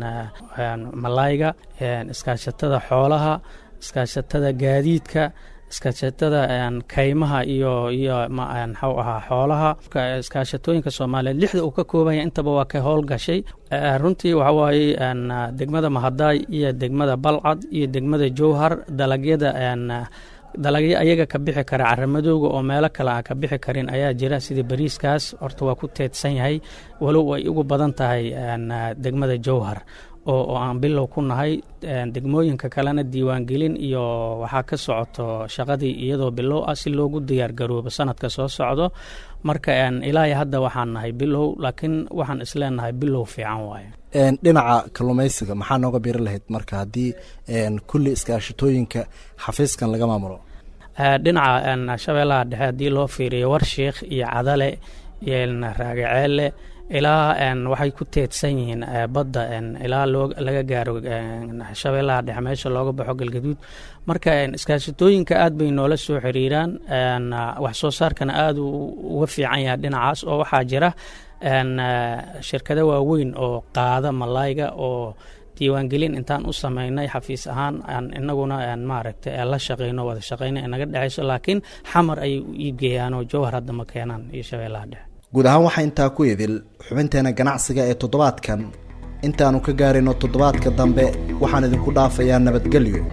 malayga iskaashatada xoolaha iskaashatada gaadiidka iskaashatada kaymaha iyo iyo maxuu ahaa xoolaha iskaashatooyinka soomaaliyeed lixda uu ka koobanya intaba waa ka howlgashay runtii waxa waaye degmada mahadaay iyo degmada balcad iyo degmada jowhar dalagyada dalagyo ayaga ka bixi kara caramadooga oo meelo kale aan ka bixi karin ayaa jira sida bariiskaas horta waa ku teedsan yahay walow ay ugu badan tahay degmada jowhar oo aan bilow ku nahay degmooyinka kalena diiwaangelin iyo waxaa ka socoto shaqadii iyadoo bilow ah si loogu diyaargaroobo sanadka soo socdo marka ilaa hadda waxaan nahay bilow laakiin waxaan isleenahay bilow fiican waaye dhinaca kalluumaysiga maxaa nooga biri lahayd marka haddii kulli iskaashatooyinka xafiiskan laga maamulo dhinaca shabeellaha dhexe haddii loo fiiriyo warshiikh iyo cadale iyo raagaceelle ilaa waxay ku teedsan yihiin badda ilaa laga gaaro shabeellaha dhexe meesha looga baxo galgaduud marka iskaashatooyinka aad bay noola soo xiriiraan wax soo saarkana aad uga fiican yahay dhinacaas oo waxaa jira shirkado waaweyn oo qaada malayga oo diiwaangelin intaan u sameynay xafiis ahaan inaguna maaragtay la shaqeyno wada shaqeyno inaga dhexeyso laakiin xamar ayay u iibgeeyaan oo jowhar hadda ma keenaan iyo shabeellaha dhexe guud ahaan waxaa intaa ku idil xubinteena ganacsiga ee toddobaadkan intaannu ka gaarayno toddobaadka dambe waxaan idinku dhaafayaa nabadgelyo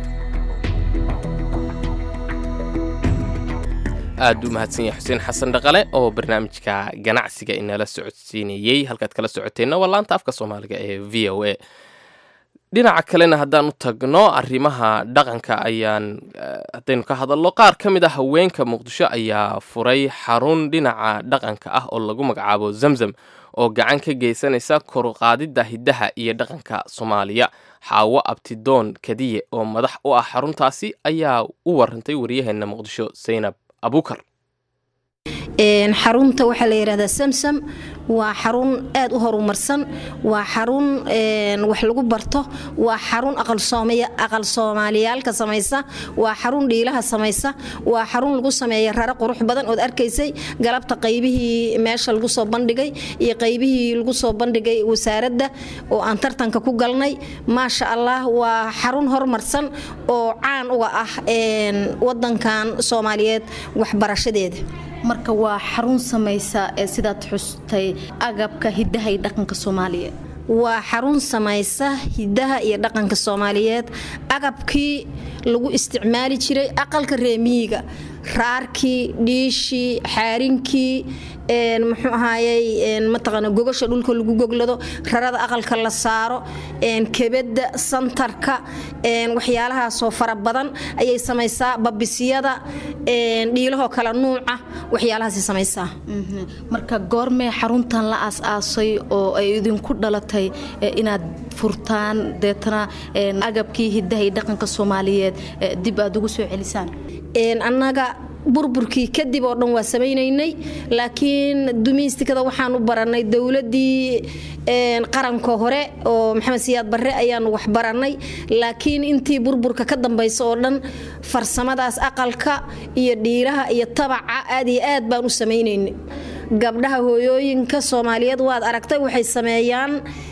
aad u mahadsan yahay xuseen xasan dhaqale oo barnaamijka ganacsiga inala socodsiinayey halkaad kala socoteenna waa laanta afka soomaaliga ee v o a dhinaca kalena haddaan u tagno arrimaha dhaqanka ayaan haddaynu ka hadalno qaar ka mid a haweenka muqdisho ayaa furay xarun dhinaca dhaqanka ah oo lagu magacaabo zamzam oo gacan ka geysanaysa koruqaadidda hiddaha iyo dhaqanka soomaaliya xaawo abtidoon kadiye oo madax u ah xaruntaasi ayaa u warantay waryaheena muqdisho saynab abukar xarunta waxaa la yidhahdaa samsam waa xarun aad u horumarsan waa xarun wax lagu barto waa xarun aqal soomaaliyaalka samaysa waa xarun dhiilaha samaysa waa xarun lagu sameeya rare qurux badan ood arkaysay galabta qaybihii meesha lagu soo bandhigay iyo qaybihii lagu soo bandhigay wasaaradda oo aan tartanka ku galnay maasha allah waa xarun horumarsan oo caan uga ah wadankan soomaaliyeed waxbarashadeeda marka waa xarun samaysa ee sidaad xustay agabka hidaha iyo dhaqanka soomaaliyeed waa xarun samaysa hidaha iyo dhaqanka soomaaliyeed agabkii lagu isticmaali jiray aqalka reemiyiga raarkii dhiishii xaarinkii muxuu ahaayey mataqaana gogasha dhulka lagu goglado rarada aqalka la saaro kebada santarka waxyaalahaasoo fara badan ayay samaysaa babisyada dhiilahoo kale nuuca waxyaalahaas samaysaa marka goormee xaruntan la aas-aasay oo ay idinku dhalatay inaad furtaan deetana agabkii hidaha iyo dhaqanka soomaaliyeed dib aad ugu soo celisaan annaga burburkii kadib oo dhan waa samaynaynay laakiin dumiistikada waxaan u baranay dowladii qaranka hore oo maxamed siyaad barre ayaanu wax baranay laakiin intii burburka ka dambaysa oo dhan farsamadaas aqalka iyo dhiiraha iyo tabaca aad iyo aad baan u samaynaynay gabdhaha hooyooyinka soomaaliyeed waad aragtay waxay sameeyaan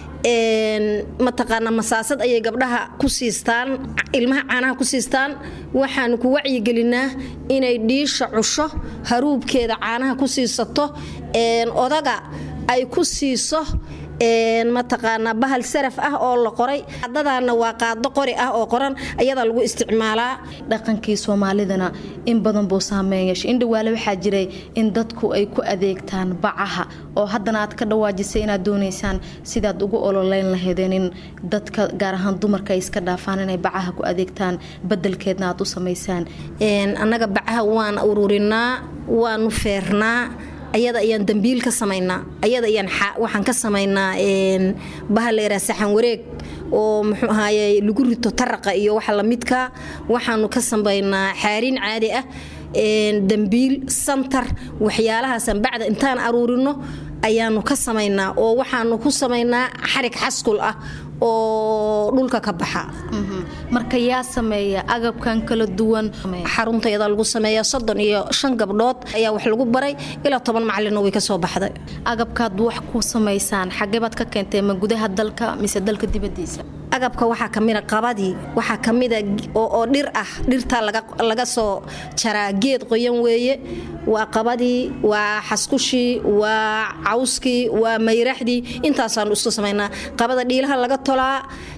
mataqaana masaasad ayay gabdhaha ku siistaan ilmaha caanaha ku siistaan waxaanu ku wacyigelinaa inay dhiisha cusho haruubkeeda caanaha ku siisato odaga ay ku siiso mataqaanaa bahal saraf ah oo la qoray qaadadaana waa qaado qori ah oo qoran ayadaa lagu isticmaalaa dhaqankii soomaalidana in badan buu saameyn yeeshay in dhawaale waxaa jiray in dadku ay ku adeegtaan bacaha oo haddana aad ka dhawaajisay inaad doonaysaan sidaad ugu ololeyn lahaydeen in dadka gaar ahaan dumarka ay iska dhaafaan inay bacaha ku adeegtaan badelkeedna aad u samaysaan annaga bacaha waan ururinaa waanu feernaa ayada ayaan dambiil ka samaynaa ayada ayaan waxaan ka samaynaa bahal la yaraha saxan wareeg oo muxuu ahaaye lagu rito taraqa iyo waxa lamidka waxaanu ka samaynaa xaariin caadi ah dambiil santar waxyaalahaasaan bacda intaan aruurino ayaanu ka samaynaa oo waxaanu ku samaynaa xarig xaskul ah oo dhulka ka baxa marka yaa sameeya agabkan kala duwan xaruntayada lagu sameeya soddon iyo shan gabdhood ayaa wax lagu baray ilaa toban macalino way ka soo baxday agabkaad wax ku samaysaan xageebaad ka keentay ma gudaha dalka mise dalka dibadiisa agabka waxaa kamida qabadii waxaa kamida oo dhir ah dhirtaa laga soo jaraa geed qoyan weeye waa qabadii waa xaskushii waa cawskii waa mayraxdii intaasaanu isku samaynaa qabada dhiilaha laga tolaa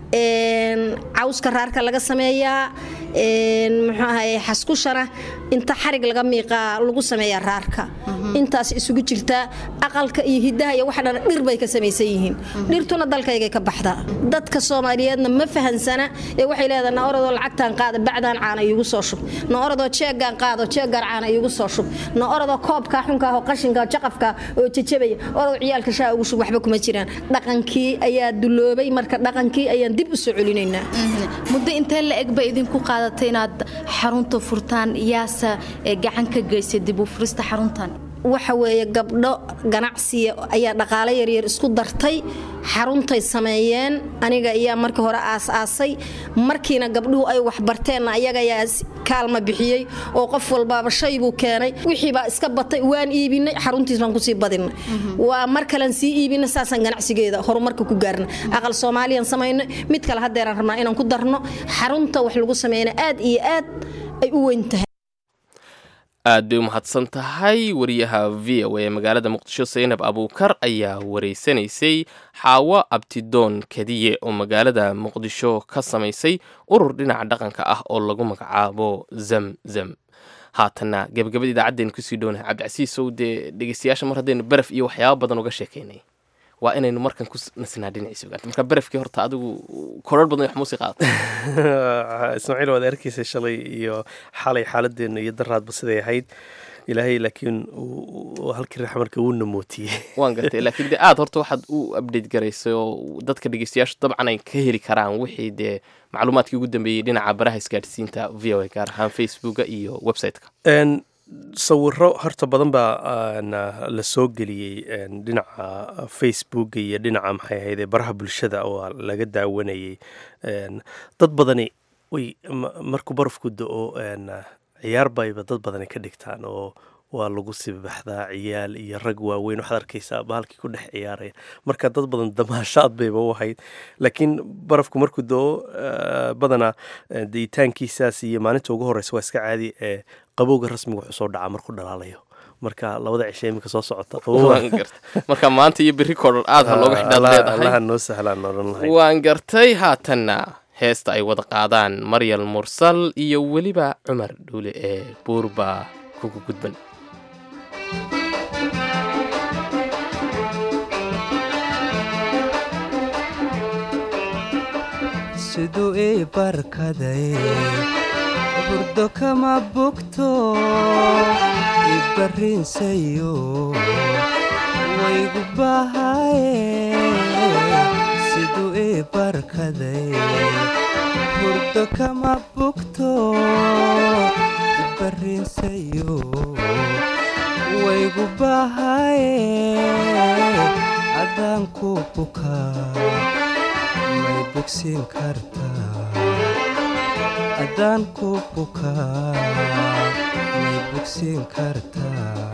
cawska raarka laga sameeyaa muxuu ahaye xaskushana inta xarig laga miiqaa lagu sameeyaa raarka intaas isugu jirtaa aqalka iyo hidaha iyo waxa dhan dhir bay ka samaysan yihiin dhirtuna dalkaygay ka baxdaa dadka soomaaliyeedna ma fahansana ee waxay leedahay na orodoo lacagtaan qaada bacdaan caana iigu soo shub na orodoo jeegaan qaado jeegaan caana iigu soo shub na orodoo koobkaa xunkaa oo qashinka jaqafka oo jajabaya orodoo ciyaalka shaa ugu shub waxba kuma jiraan dhaqankii ayaa duloobay marka dhaqankii ayaan dib u soo celinaynaa muddo intee la eg bay idinku qaadatay inaad xarunta furtaan yaasa gacan ka geysay dib u furista xaruntan waxa weeye gabdho ganacsiya ayaa dhaqaale yaryar isku dartay xaruntay sameeyeen aniga ayaa markii hore aas-aasay markiina gabdhuhu ay waxbarteenna ayaga ayaa kaalma bixiyey oo qof walbaaba shay buu keenay wixiibaa iska batay waan iibinay xaruntiis baan kusii badinay waa mar kalen sii iibinay saasaan ganacsigeeda horumarka ku gaarna aqal soomaaliyan samaynay mid kale haddeeraan rabnaa inaan ku darno xarunta wax lagu sameeyna aad iyo aad ay u weyn tahay aad bay u mahadsan tahay wariyaha v o ee magaalada muqdisho saynab abuukar ayaa wareysanaysay xaawo abtidoon kadiye oo magaalada muqdisho ka samaysay urur dhinaca dhaqanka ah oo lagu magacaabo zamzam haatanna gabagabada idaacaddeen kusii dhownahay cabdicasiisow dee dhegeystayaasha mar haddaynu baraf iyo waxyaaba badan uga sheekaynay waa inaynu markan ku nasnaa dhinaciisa ogaanta marka barafkii horta adigu korar badan wax muusi qaada ismaaciil waad arkeysa shalay iyo xalay xaaladeenna iyo daraadba siday ahayd ilaahay laakiin halkii rax marka wuu namootiyey waan gartay laakiin dee aada horta waxaad u update garaysay oo dadka dhegeystayaashu dabcan ay ka heli karaan wixii dee macluumaadkii ugu dambeeyey dhinaca baraha isgaadhsiinta v o a gaar ahaan facebooka iyo website-ka sawiro horta badan baa la soo geliyey dhinaca facebooka iyo dhinaca maxay ahayde baraha bulshada oo laga daawanayay dad badani way markuu barafku da-o ciyaar bayba dad badani ka dhigtaan oo waa lagu sibaxdaa ciyaal iyo rag waaweyn waxaad arkaysaa bahalkii ku dhex ciyaaraya marka dad badan damaashaad bayba u ahayd laakiin barafku markuu doo badanaa diitaankiisaas iyo maalinta ugu horeysa waa iska caadi ee qabowga rasmiga wuxuu soo dhacaa markuu dhalaalayo marka labada cishe iminka soo socota marka maanta iyo berri koodhan aad ha looga xidhaad leedahay allaha noo sahlaan odhan lahay waan gartay haatanna heesta ay wada qaadaan maryal mursal iyo weliba cumar dhuule ee buurba kugu gudban siduu ii barkaday burdo kama bogto ibarrinsayo waygu bahaye siduu ii barkaday burdo kama bogto ibarrinsayo waygu bahaye adaan ku bukaa may bogsiin kartaa haddaan ku bukaa may bogsiin kartaa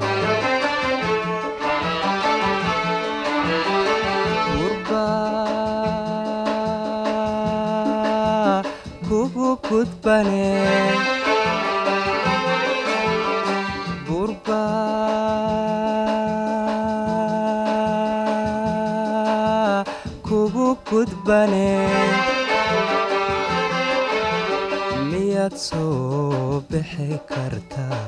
gurbaa kugu gudbane gurbaa kugu gudbane miyaad soo bixi kartaa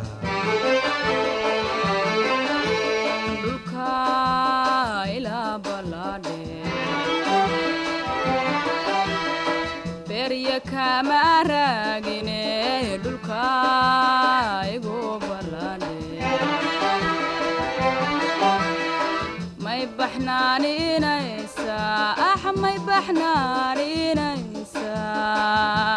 berya kama raagine dhulka igu balladhe may baxnaaninaysaa ah may baxnaaninaysaa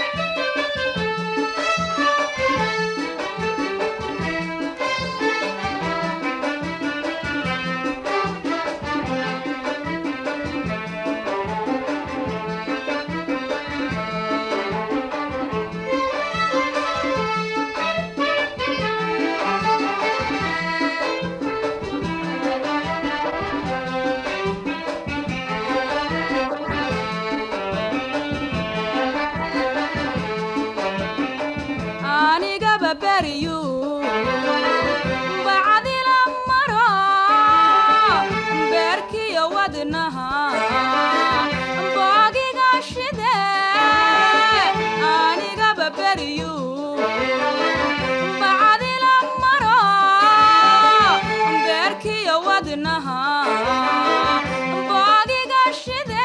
anigaba beriyu bacdila maro beerkiyo wadnaha boogiga shide anigaba beriyu bacdila maro beerkiyo wadnaha boogiga shide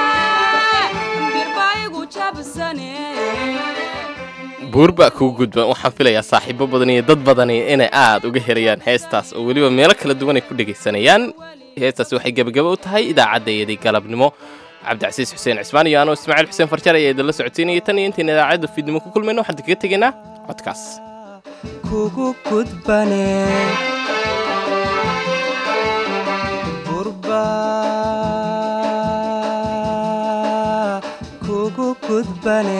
birbaigu jabsane buurba kugu gudban waxaan filayaa saaxiibo badan iyo dad badani inay aad uga helayaan heestaas oo weliba meelo kala duwan ay ku dhegaysanayaan heestaas waxay gebagaba u tahay idaacaddayadii galabnimo cabdicasiis xuseen cismaan iyo anoo ismaaciil xuseen farjar ayaa idinla socodsiinaya tan iyo intayn idaacadda fiidnimo ku kulmayno waxaan kaga tegaynaa codkaas kugu gudbane gurbaa kugu gudbane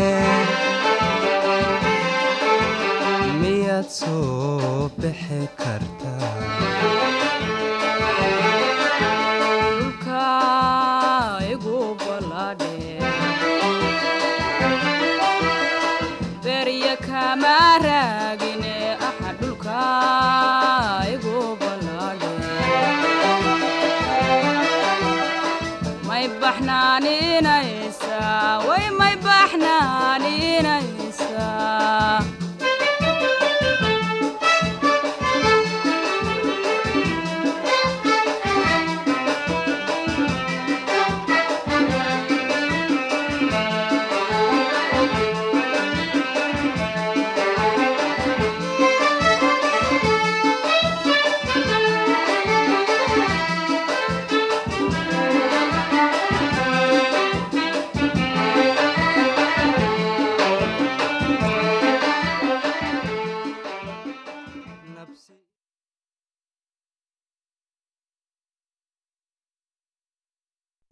miyaad soo bixi kartaa dhulka igu balladhe berya kama raagine aha dhulka igu balladhe may baxnaaninaysaa way may baxnaaninaysaa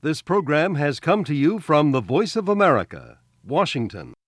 This program has come to you from the Voice of America, Washington.